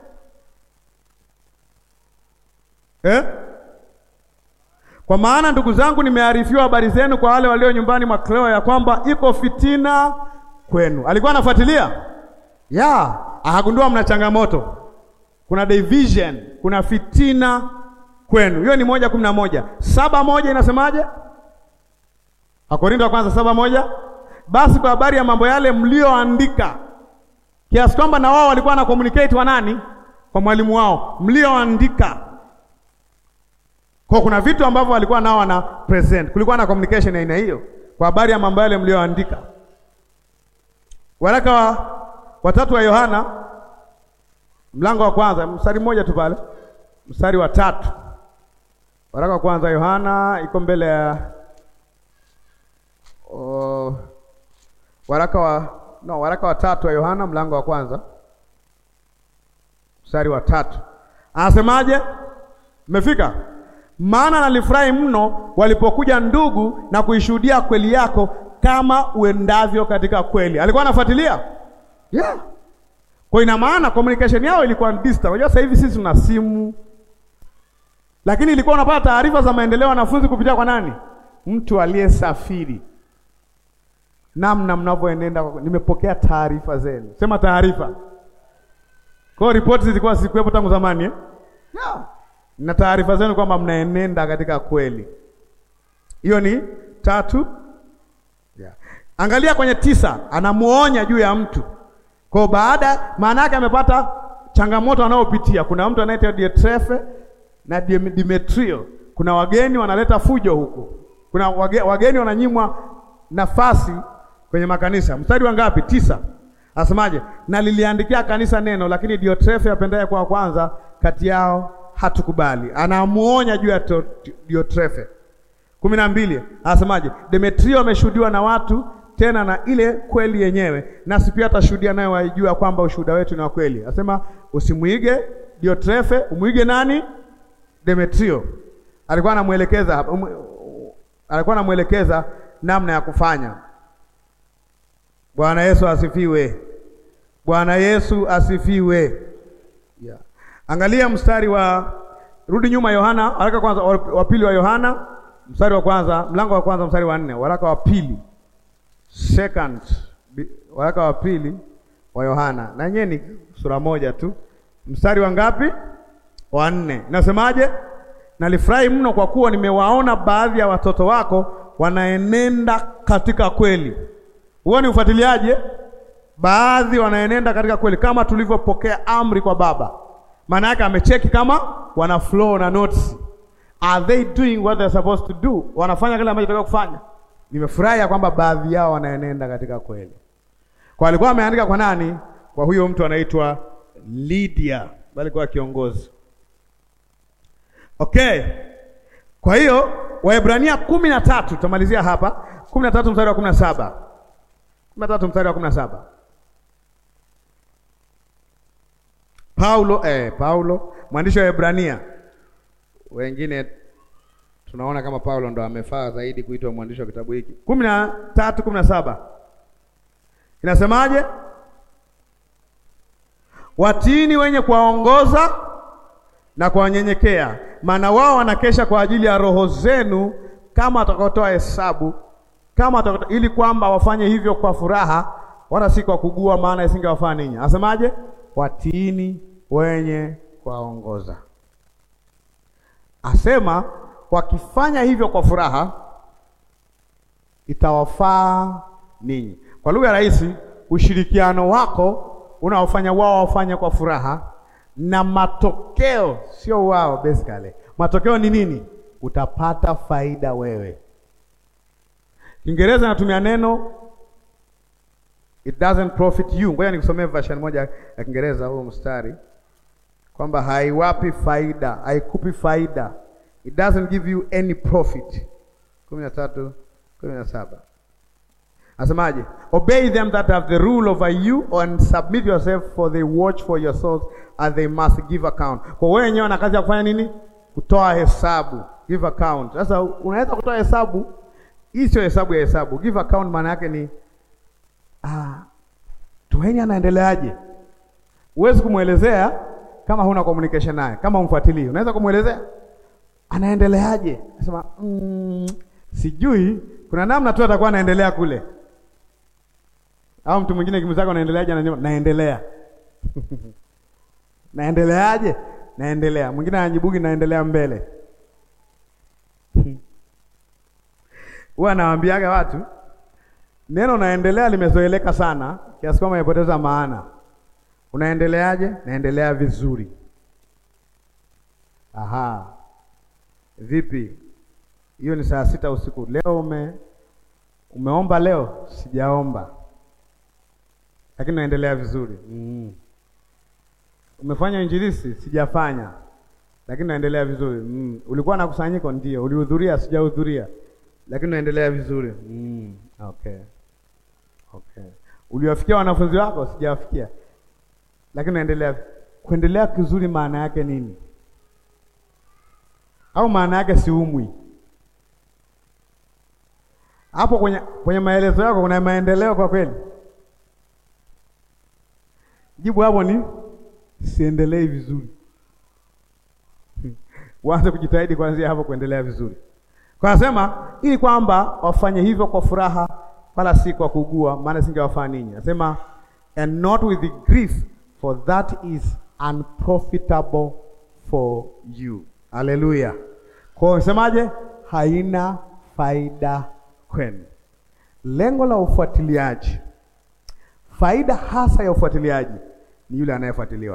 eh? Kwa maana ndugu zangu, nimearifiwa habari zenu kwa wale walio nyumbani mwa Kleo ya kwamba iko fitina kwenu. Alikuwa anafuatilia ya akagundua mna changamoto kuna division, kuna fitina kwenu. Hiyo ni moja kumi na moja. Saba moja inasemaje? Wakorintho wa kwanza saba moja. Basi kwa habari ya mambo yale mlioandika, kiasi kwamba na wao walikuwa na communicate wa nani? Kwa mwalimu wao, mlioandika. Kwa kuna vitu ambavyo walikuwa nao wana present, kulikuwa na communication aina hiyo, kwa habari ya mambo yale mlioandika. Waraka wa watatu wa Yohana mlango wa kwanza mstari mmoja tu pale, mstari wa tatu. Waraka wa kwanza Yohana iko mbele ya oh, waraka wa no, waraka wa tatu wa Yohana mlango wa kwanza mstari wa tatu anasemaje? Mmefika? Maana nalifurahi mno walipokuja ndugu na kuishuhudia kweli yako kama uendavyo katika kweli. Alikuwa anafuatilia yeah. Kwa ina maana communication yao ilikuwa distant. Unajua sasa hivi sisi tuna simu, lakini ilikuwa unapata taarifa za maendeleo ya wanafunzi kupitia kwa nani? Mtu aliyesafiri. Namna mnavyoenenda, nimepokea taarifa zenu. Sema taarifa. Kwa hiyo ripoti zilikuwa zikuwepo tangu zamani eh? Yeah. Na taarifa zenu kwamba mnaenenda katika kweli. Hiyo ni tatu. Yeah. Angalia kwenye tisa, anamuonya juu ya mtu kwa baada, maana yake amepata changamoto anayopitia. Kuna mtu anaitwa Diotrefe na Demetrio. Kuna wageni wanaleta fujo huku, kuna wage, wageni wananyimwa nafasi kwenye makanisa. Mstari wa ngapi? Tisa. Asemaje? Na liliandikia kanisa neno, lakini Diotrefe apendaye kwa kwanza kati yao hatukubali. Anamuonya juu ya Diotrefe. kumi na mbili. Asemaje? Demetrio ameshuhudiwa na watu tena na ile kweli yenyewe, nasi pia atashuhudia naye, waijua kwamba ushuhuda wetu ni wa kweli. Asema usimwige Diotrefe, umwige nani? Demetrio. alikuwa anamwelekeza um, alikuwa anamwelekeza namna ya kufanya. Bwana Yesu asifiwe. Bwana Yesu asifiwe. Yeah. Angalia mstari wa rudi nyuma Yohana, waraka kwanza wa pili wa Yohana, mstari wa kwanza, mlango wa kwanza mstari wa nne, waraka wa pili. Second, waraka wa pili wa Yohana. Na yenyewe ni sura moja tu. Mstari wa ngapi? Wa nne. Nasemaje? Nalifurahi mno kwa kuwa nimewaona baadhi ya watoto wako wanaenenda katika kweli. Huo ni ufuatiliaje? Baadhi wanaenenda katika kweli kama tulivyopokea amri kwa Baba. Maana yake amecheki kama wana flow na notes. Are they doing what they're supposed to do? Wanafanya kile ambacho tunataka kufanya. Nimefurahi ya kwamba baadhi yao wanaenenda katika kweli. Kwa alikuwa ameandika kwa nani? Kwa huyo mtu anaitwa Lydia, bali kwa kiongozi. Okay. Kwa hiyo Waebrania kumi na tatu tutamalizia hapa, kumi na tatu mstari wa kumi na saba kumi na tatu mstari wa kumi na saba Paulo eh, Paulo mwandishi wa Waebrania, wengine tunaona kama Paulo ndo amefaa zaidi kuitwa mwandishi wa kitabu hiki. kumi na tatu kumi na saba inasemaje? Watiini wenye kuwaongoza na kuwanyenyekea, maana wao wanakesha kwa ajili ya roho zenu, kama watakaotoa hesabu kama watakaotoa, ili kwamba wafanye hivyo kwa furaha, wala si kwa kugua, maana isingewafaa ninyi. Anasemaje? Watiini wenye kuwaongoza. Asema wakifanya hivyo kwa furaha, itawafaa ninyi. Kwa lugha rahisi, ushirikiano wako unaofanya wao wafanye kwa furaha na matokeo sio wao, basically matokeo ni nini? Utapata faida wewe. Kiingereza natumia neno it doesn't profit you. Ngoja nikusomee version moja ya Kiingereza huo mstari kwamba haiwapi faida, haikupi faida, it doesn't give you any profit. kumi na tatu kumi na saba Asemaje? Obey them that have the rule over you and submit yourself for they watch for your souls as they must give account. Kwa wewe wenyewe na kazi ya kufanya nini? Kutoa hesabu, give account. Sasa unaweza kutoa hesabu, hii sio hesabu ya hesabu. Give account maana yake ni ah, Tumaini anaendeleaje? Huwezi kumwelezea kama huna communication naye, kama umfuatilii. Unaweza kumwelezea anaendeleaje? Nasema mm, sijui, kuna namna tu atakuwa anaendelea kule au mtu mwingine kimzako anaendeleaje? Anasema naendelea naendeleaje? Naendelea. Mwingine anajibugi naendelea mbele. Huwa anawaambiaga watu neno naendelea limezoeleka sana kiasi kwamba imepoteza maana. Unaendeleaje? Naendelea vizuri. Aha, vipi? Hiyo ni saa sita usiku leo. Ume umeomba leo? Sijaomba lakini naendelea vizuri. mm. Umefanya injilisi? Sijafanya, lakini naendelea vizuri. mm. Ulikuwa na kusanyiko? Ndio. Ulihudhuria? Sijahudhuria, lakini naendelea vizuri. mm. Okay, okay. Uliwafikia wanafunzi wako? Sijawafikia, lakini naendelea. Kuendelea kizuri maana yake nini? Au maana yake siumwi? Hapo kwenye kwenye maelezo yako kuna maendeleo kwa kweli? Jibu hapo ni siendelei vizuri. Waanze kujitahidi kuanzia hapo kuendelea vizuri. Kwa nasema ili kwamba wafanye hivyo kwa furaha, wala si kwa kugua, maana singewafaa ninyi. Nasema and not with the grief for that is unprofitable for you. Haleluya. Kwa hiyo semaje? Haina faida kwenu. Lengo la ufuatiliaji, faida hasa ya ufuatiliaji ni yule anayefuatiliwa,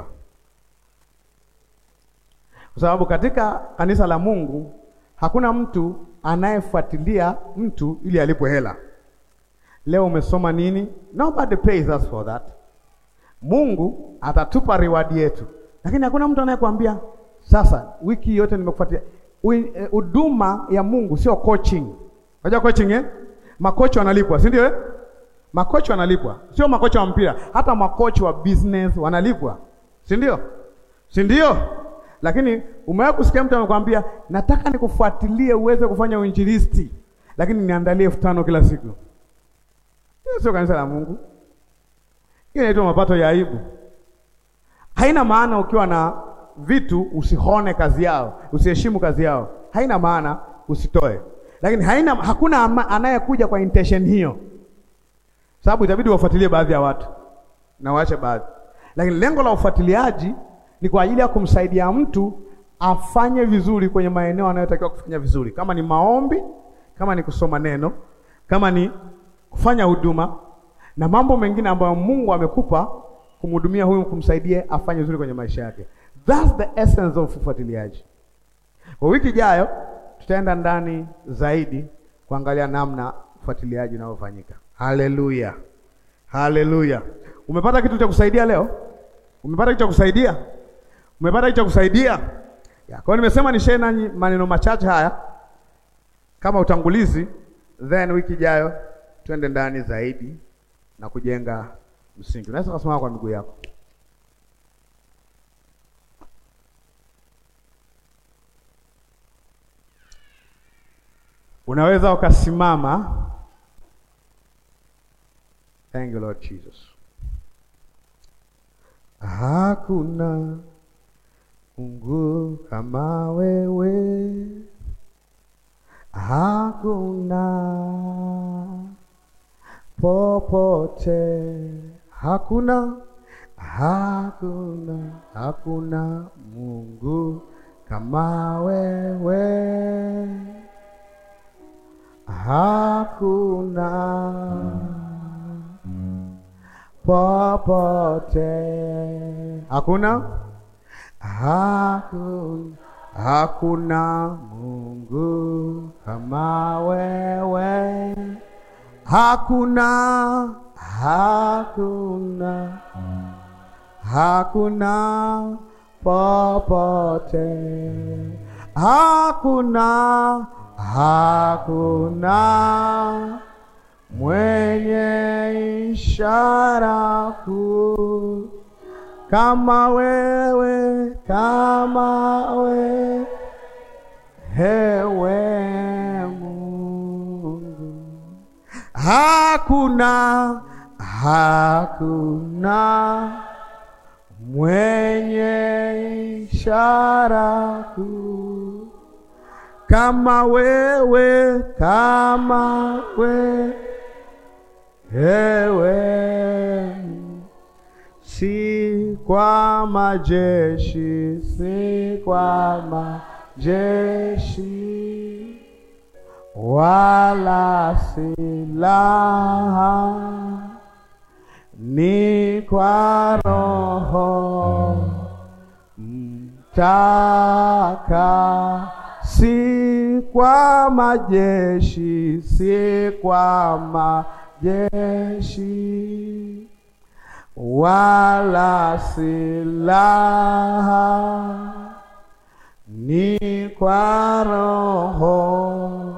kwa sababu katika kanisa la Mungu hakuna mtu anayefuatilia mtu ili alipwe hela. Leo umesoma nini? Nobody pays us for that. Mungu atatupa reward yetu, lakini hakuna mtu anayekwambia sasa, wiki yote nimekufuatilia. Huduma ya Mungu sio coaching. Unajua coaching eh? Makocha wanalipwa, si ndio eh? Makocha wanalipwa, sio makocha wa mpira, hata makocha wa business wanalipwa, si ndio? Si ndio? Lakini umewahi kusikia mtu amekwambia nataka nikufuatilie uweze kufanya uinjilisti, lakini niandalie elfu tano kila siku? Hiyo sio kanisa la Mungu. Hiyo inaitwa mapato ya aibu. Haina maana ukiwa na vitu usihone kazi yao, usiheshimu kazi yao. Haina maana usitoe, lakini haina, hakuna ama- anayekuja kwa intention hiyo, sababu itabidi wafuatilie baadhi ya watu na waache baadhi, lakini lengo la ufuatiliaji ni kwa ajili ya kumsaidia mtu afanye vizuri kwenye maeneo anayotakiwa kufanya vizuri, kama ni maombi, kama ni kusoma neno, kama ni kufanya huduma na mambo mengine ambayo Mungu amekupa kumhudumia huyu, kumsaidia afanye vizuri kwenye maisha yake. That's the essence of ufuatiliaji. Kwa wiki ijayo tutaenda ndani zaidi kuangalia namna ufuatiliaji unavyofanyika. Haleluya, haleluya! Umepata kitu cha kusaidia leo? Umepata kitu cha kusaidia? Umepata kitu cha kusaidia? Ya, kwa hiyo nimesema ni share nanyi maneno machache haya kama utangulizi, then wiki ijayo twende ndani zaidi na kujenga msingi. Unaweza kusimama kwa miguu yako. Unaweza ukasimama. Thank you Lord Jesus. Hakuna Mungu kama wewe, hakuna popote, hakuna hakuna hakuna Mungu kama wewe, hakuna popote, hakuna hakuna hakuna Mungu kama wewe, hakuna hakuna hakuna popote, hakuna hakuna mwenye ishara kuu kama wewe, kama wewe, hewe Mungu, hakuna hakuna mwenye ishara kuu kama wewe, kama wewe, hewe si kwa majeshi, si kwa majeshi, wala silaha, ni kwa Roho mtaka, si kwa majeshi, si kwa majeshi wala silaha, ni kwa Roho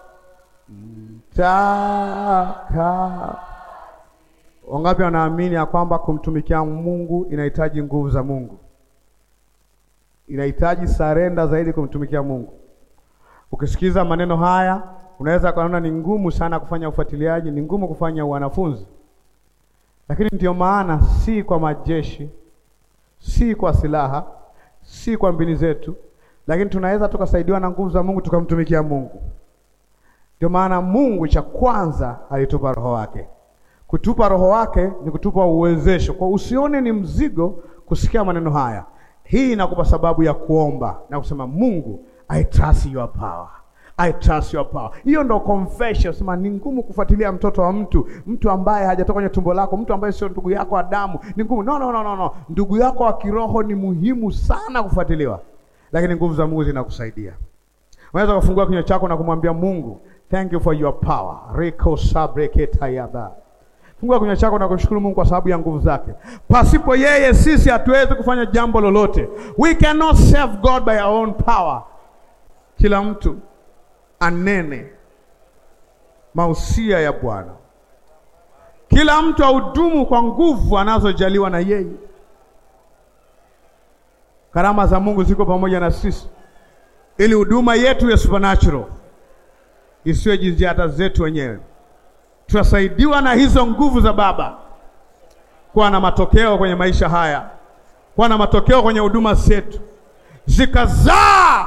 mtaka. Wangapi wanaamini ya kwamba kumtumikia Mungu inahitaji nguvu za Mungu, inahitaji sarenda zaidi kumtumikia Mungu? Ukisikiza maneno haya, unaweza kuona ni ngumu sana kufanya ufuatiliaji, ni ngumu kufanya wanafunzi lakini ndio maana si kwa majeshi, si kwa silaha, si kwa mbinu zetu, lakini tunaweza tukasaidiwa na nguvu za Mungu tukamtumikia Mungu. Ndio maana Mungu cha kwanza alitupa roho wake. Kutupa roho wake ni kutupa uwezesho, kwa usione ni mzigo kusikia maneno haya. Hii inakupa sababu ya kuomba na kusema Mungu, I trust your power I trust your power. Hiyo ndo confession. Sema ni ngumu kufuatilia mtoto wa mtu, mtu ambaye hajatoka kwenye tumbo lako, mtu ambaye sio ndugu yako wa damu. Ni ngumu. No, no, no, no, no. Ndugu yako wa kiroho ni muhimu sana kufuatiliwa, lakini nguvu za Mungu zinakusaidia. Unaweza kufungua kinywa chako na kumwambia Mungu, thank you for your power. Reko sabreketayaba. Fungua kinywa chako na kumshukuru Mungu kwa sababu ya nguvu zake. Pasipo yeye sisi hatuwezi kufanya jambo lolote. We cannot serve God by our own power. Kila mtu anene mausia ya Bwana. Kila mtu ahudumu kwa nguvu anazojaliwa na yeye. Karama za Mungu ziko pamoja na sisi, ili huduma yetu ya supernatural isiwe jitihada zetu wenyewe. Tunasaidiwa na hizo nguvu za Baba kuwa na matokeo kwenye maisha haya, kuwa na matokeo kwenye huduma zetu, zikazaa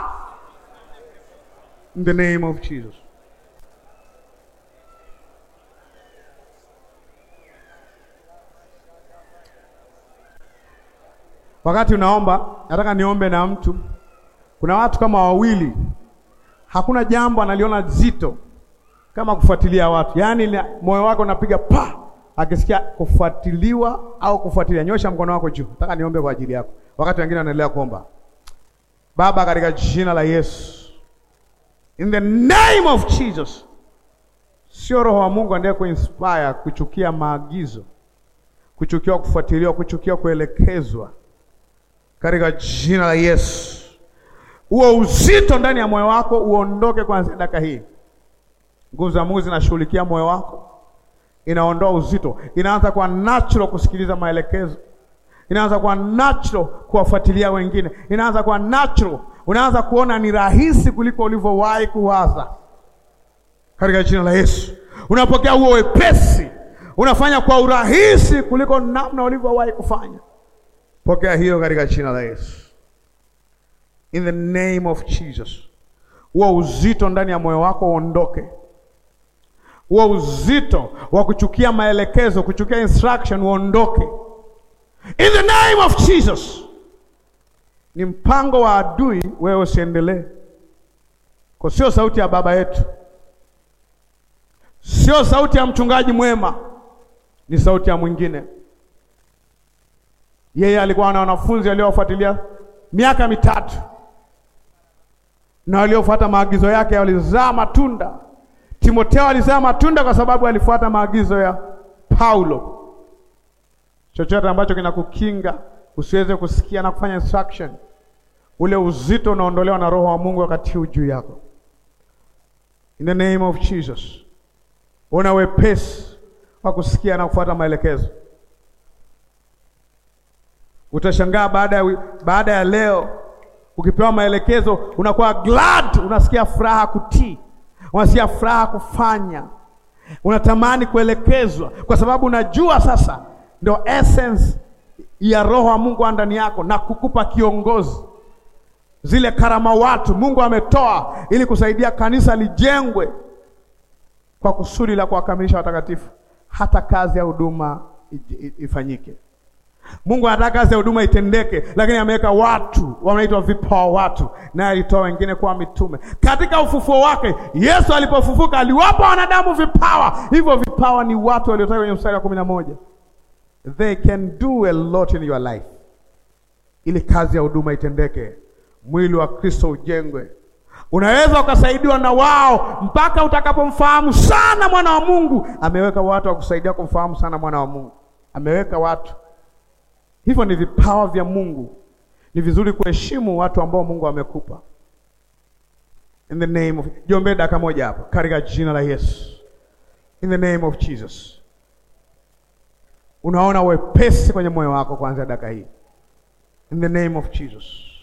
in the name of Jesus. Wakati unaomba, nataka niombe na mtu. Kuna watu kama wawili, hakuna jambo analiona zito kama kufuatilia watu, yaani moyo wako unapiga pa akisikia kufuatiliwa au kufuatilia. Nyosha mkono wako juu, nataka niombe kwa ajili yako, wakati wengine wanaendelea kuomba. Baba, katika jina la Yesu, in the name of Jesus, sio roho wa Mungu ndiye kuinspire kuchukia maagizo, kuchukia kufuatiliwa, kuchukia kuelekezwa katika jina la Yesu, huo uzito ndani ya moyo wako uondoke kuanzia dakika hii. Nguvu za Mungu zinashughulikia moyo wako, inaondoa uzito, inaanza kwa natural kusikiliza maelekezo, inaanza kwa natural kuwafuatilia wengine, inaanza kwa natural, unaanza kuona ni rahisi kuliko ulivyowahi kuwaza katika jina la Yesu. Unapokea huo wepesi, unafanya kwa urahisi kuliko namna ulivyowahi kufanya. Pokea hiyo katika jina la Yesu. In the name of Jesus. Huo uzito ndani ya moyo wako uondoke. Huo uzito wa kuchukia maelekezo, kuchukia instruction uondoke. In the name of Jesus. Ni mpango wa adui wewe usiendelee. Kwa sio sauti ya baba yetu. Sio sauti ya mchungaji mwema. Ni sauti ya mwingine. Yeye alikuwa na wanafunzi waliofuatilia miaka mitatu na waliofuata maagizo yake walizaa matunda. Timotheo alizaa matunda kwa sababu alifuata maagizo ya Paulo. Chochote ambacho kinakukinga usiweze kusikia na kufanya instruction, ule uzito unaondolewa na Roho wa Mungu wakati huu juu yako. In the name of Jesus, una wepesi wa kusikia na kufuata maelekezo. Utashangaa baada ya baada ya leo ukipewa maelekezo unakuwa glad, unasikia furaha kutii, unasikia furaha kufanya, unatamani kuelekezwa, kwa sababu unajua sasa ndio essence ya Roho wa Mungu ndani yako na kukupa kiongozi. Zile karama watu Mungu ametoa ili kusaidia kanisa lijengwe kwa kusudi la kuwakamilisha watakatifu, hata kazi ya huduma ifanyike. Mungu anataka kazi ya huduma itendeke, lakini ameweka watu wanaitwa vipawa watu, naye alitoa wengine kuwa mitume. Katika ufufuo wake Yesu alipofufuka aliwapa wanadamu vipawa. Hivyo vipawa ni watu waliotoka kwenye mstari wa kumi na moja. They can do a lot in your life, ili kazi ya huduma itendeke, mwili wa Kristo ujengwe. Unaweza ukasaidiwa na wao mpaka utakapomfahamu sana mwana wa Mungu. Ameweka watu wa kusaidia kumfahamu sana mwana wa Mungu, ameweka watu Hivyo ni vipawa vya Mungu. Ni vizuri kuheshimu watu ambao Mungu amekupa. In the name of Jombe dakika moja hapo katika jina la Yesu. In the name of Jesus. Unaona wepesi kwenye moyo wako kuanzia dakika hii. In the name of Jesus.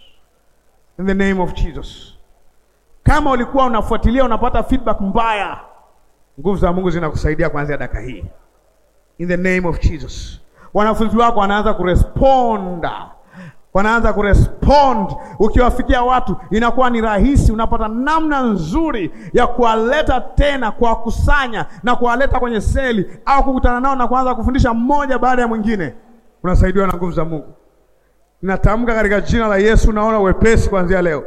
In the name of Jesus. Kama ulikuwa unafuatilia unapata feedback mbaya, nguvu za Mungu zinakusaidia kuanzia dakika hii. In the name of Jesus. Wanafunzi wako wanaanza kuresponda, wanaanza kurespond. Ukiwafikia watu inakuwa ni rahisi, unapata namna nzuri ya kuwaleta tena, kuwakusanya na kuwaleta kwenye seli au kukutana nao na kuanza kufundisha mmoja baada ya mwingine. Unasaidiwa na nguvu za Mungu. Ninatamka katika jina la Yesu, unaona wepesi kuanzia leo,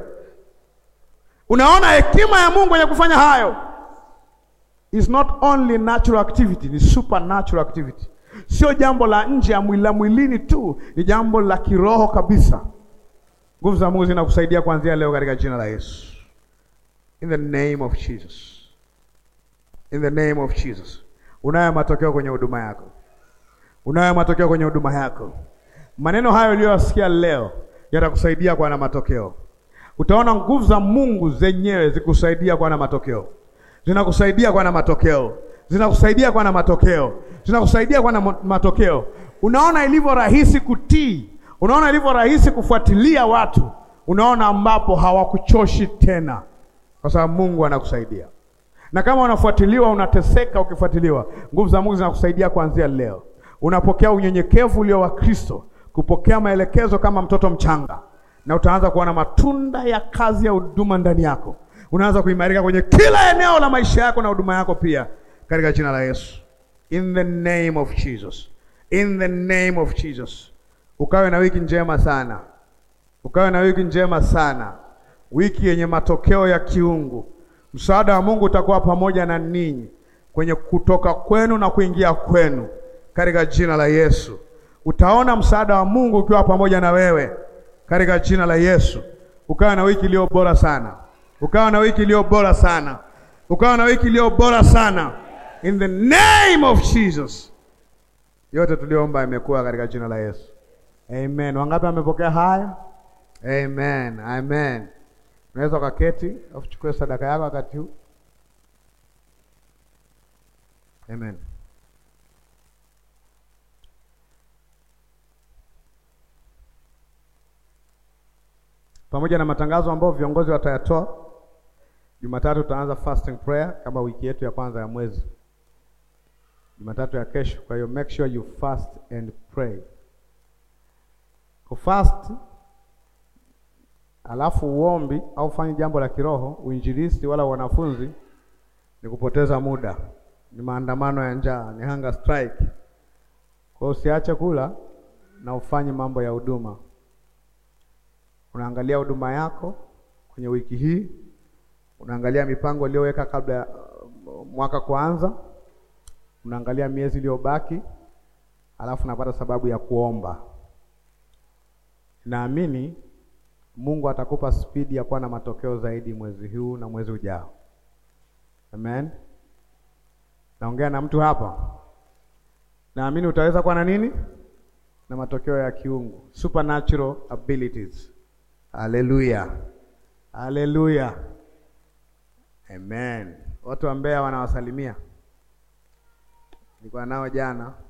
unaona hekima ya Mungu kwenye kufanya hayo. Is not only natural activity, ni supernatural activity Sio jambo la nje ya mwili mwilini tu, ni jambo la kiroho kabisa. Nguvu za Mungu zinakusaidia kuanzia leo katika jina la Yesu. In the name of Jesus. In the name of Jesus. Unayo matokeo kwenye huduma yako. Unayo matokeo kwenye huduma yako. Maneno hayo uliyosikia leo yatakusaidia kuwa na matokeo. Utaona nguvu za Mungu zenyewe zikusaidia kuwa na matokeo. Zinakusaidia kuwa na matokeo. Zinakusaidia kuwa na matokeo zinakusaidia kuwa na matokeo. Unaona ilivyo rahisi kutii, Unaona ilivyo rahisi kufuatilia watu, unaona ambapo hawakuchoshi tena, kwa sababu Mungu anakusaidia. Na kama unafuatiliwa, unateseka ukifuatiliwa, nguvu za Mungu zinakusaidia kuanzia leo. Unapokea unyenyekevu ulio wa Kristo, kupokea maelekezo kama mtoto mchanga, na utaanza kuona matunda ya kazi ya huduma ndani yako. Unaanza kuimarika kwenye kila eneo la maisha yako na huduma yako pia, katika jina la Yesu, in the name of Jesus, in the name of Jesus. Ukawe na wiki njema sana, ukawe na wiki njema sana, wiki yenye matokeo ya kiungu. Msaada wa Mungu utakuwa pamoja na ninyi kwenye kutoka kwenu na kuingia kwenu, katika jina la Yesu. Utaona msaada wa Mungu ukiwa pamoja na wewe, katika jina la Yesu. Ukawe na wiki iliyo bora sana, ukawa na wiki iliyo bora sana, ukawa na wiki iliyo bora sana, in the name of Jesus. Yote tuliomba imekuwa katika jina la Yesu. Amen. Wangapi wamepokea haya? Amen. Amen. Unaweza ukaketi au uchukue sadaka yako wakati huu. Amen. Pamoja na matangazo ambayo viongozi watayatoa, Jumatatu tutaanza fasting prayer kama wiki yetu ya kwanza ya mwezi. Jumatatu ya kesho. Kwa hiyo make sure you fast and pray. Kufast alafu uombi au fanye jambo la kiroho, uinjilisti wala wanafunzi ni kupoteza muda, ni maandamano ya njaa, ni hunger strike. Kwa hiyo usiache kula na ufanye mambo ya huduma. Unaangalia huduma yako kwenye wiki hii, unaangalia mipango uliyoweka kabla ya uh, mwaka kuanza, unaangalia miezi iliyobaki, alafu unapata sababu ya kuomba. Naamini Mungu atakupa spidi ya kuwa na matokeo zaidi mwezi huu na mwezi ujao. Amen. Naongea na mtu hapa. Naamini utaweza kuwa na nini? Na matokeo ya kiungu, supernatural abilities. Haleluya, haleluya, amen. Watu wa Mbeya wanawasalimia, nilikuwa nao jana.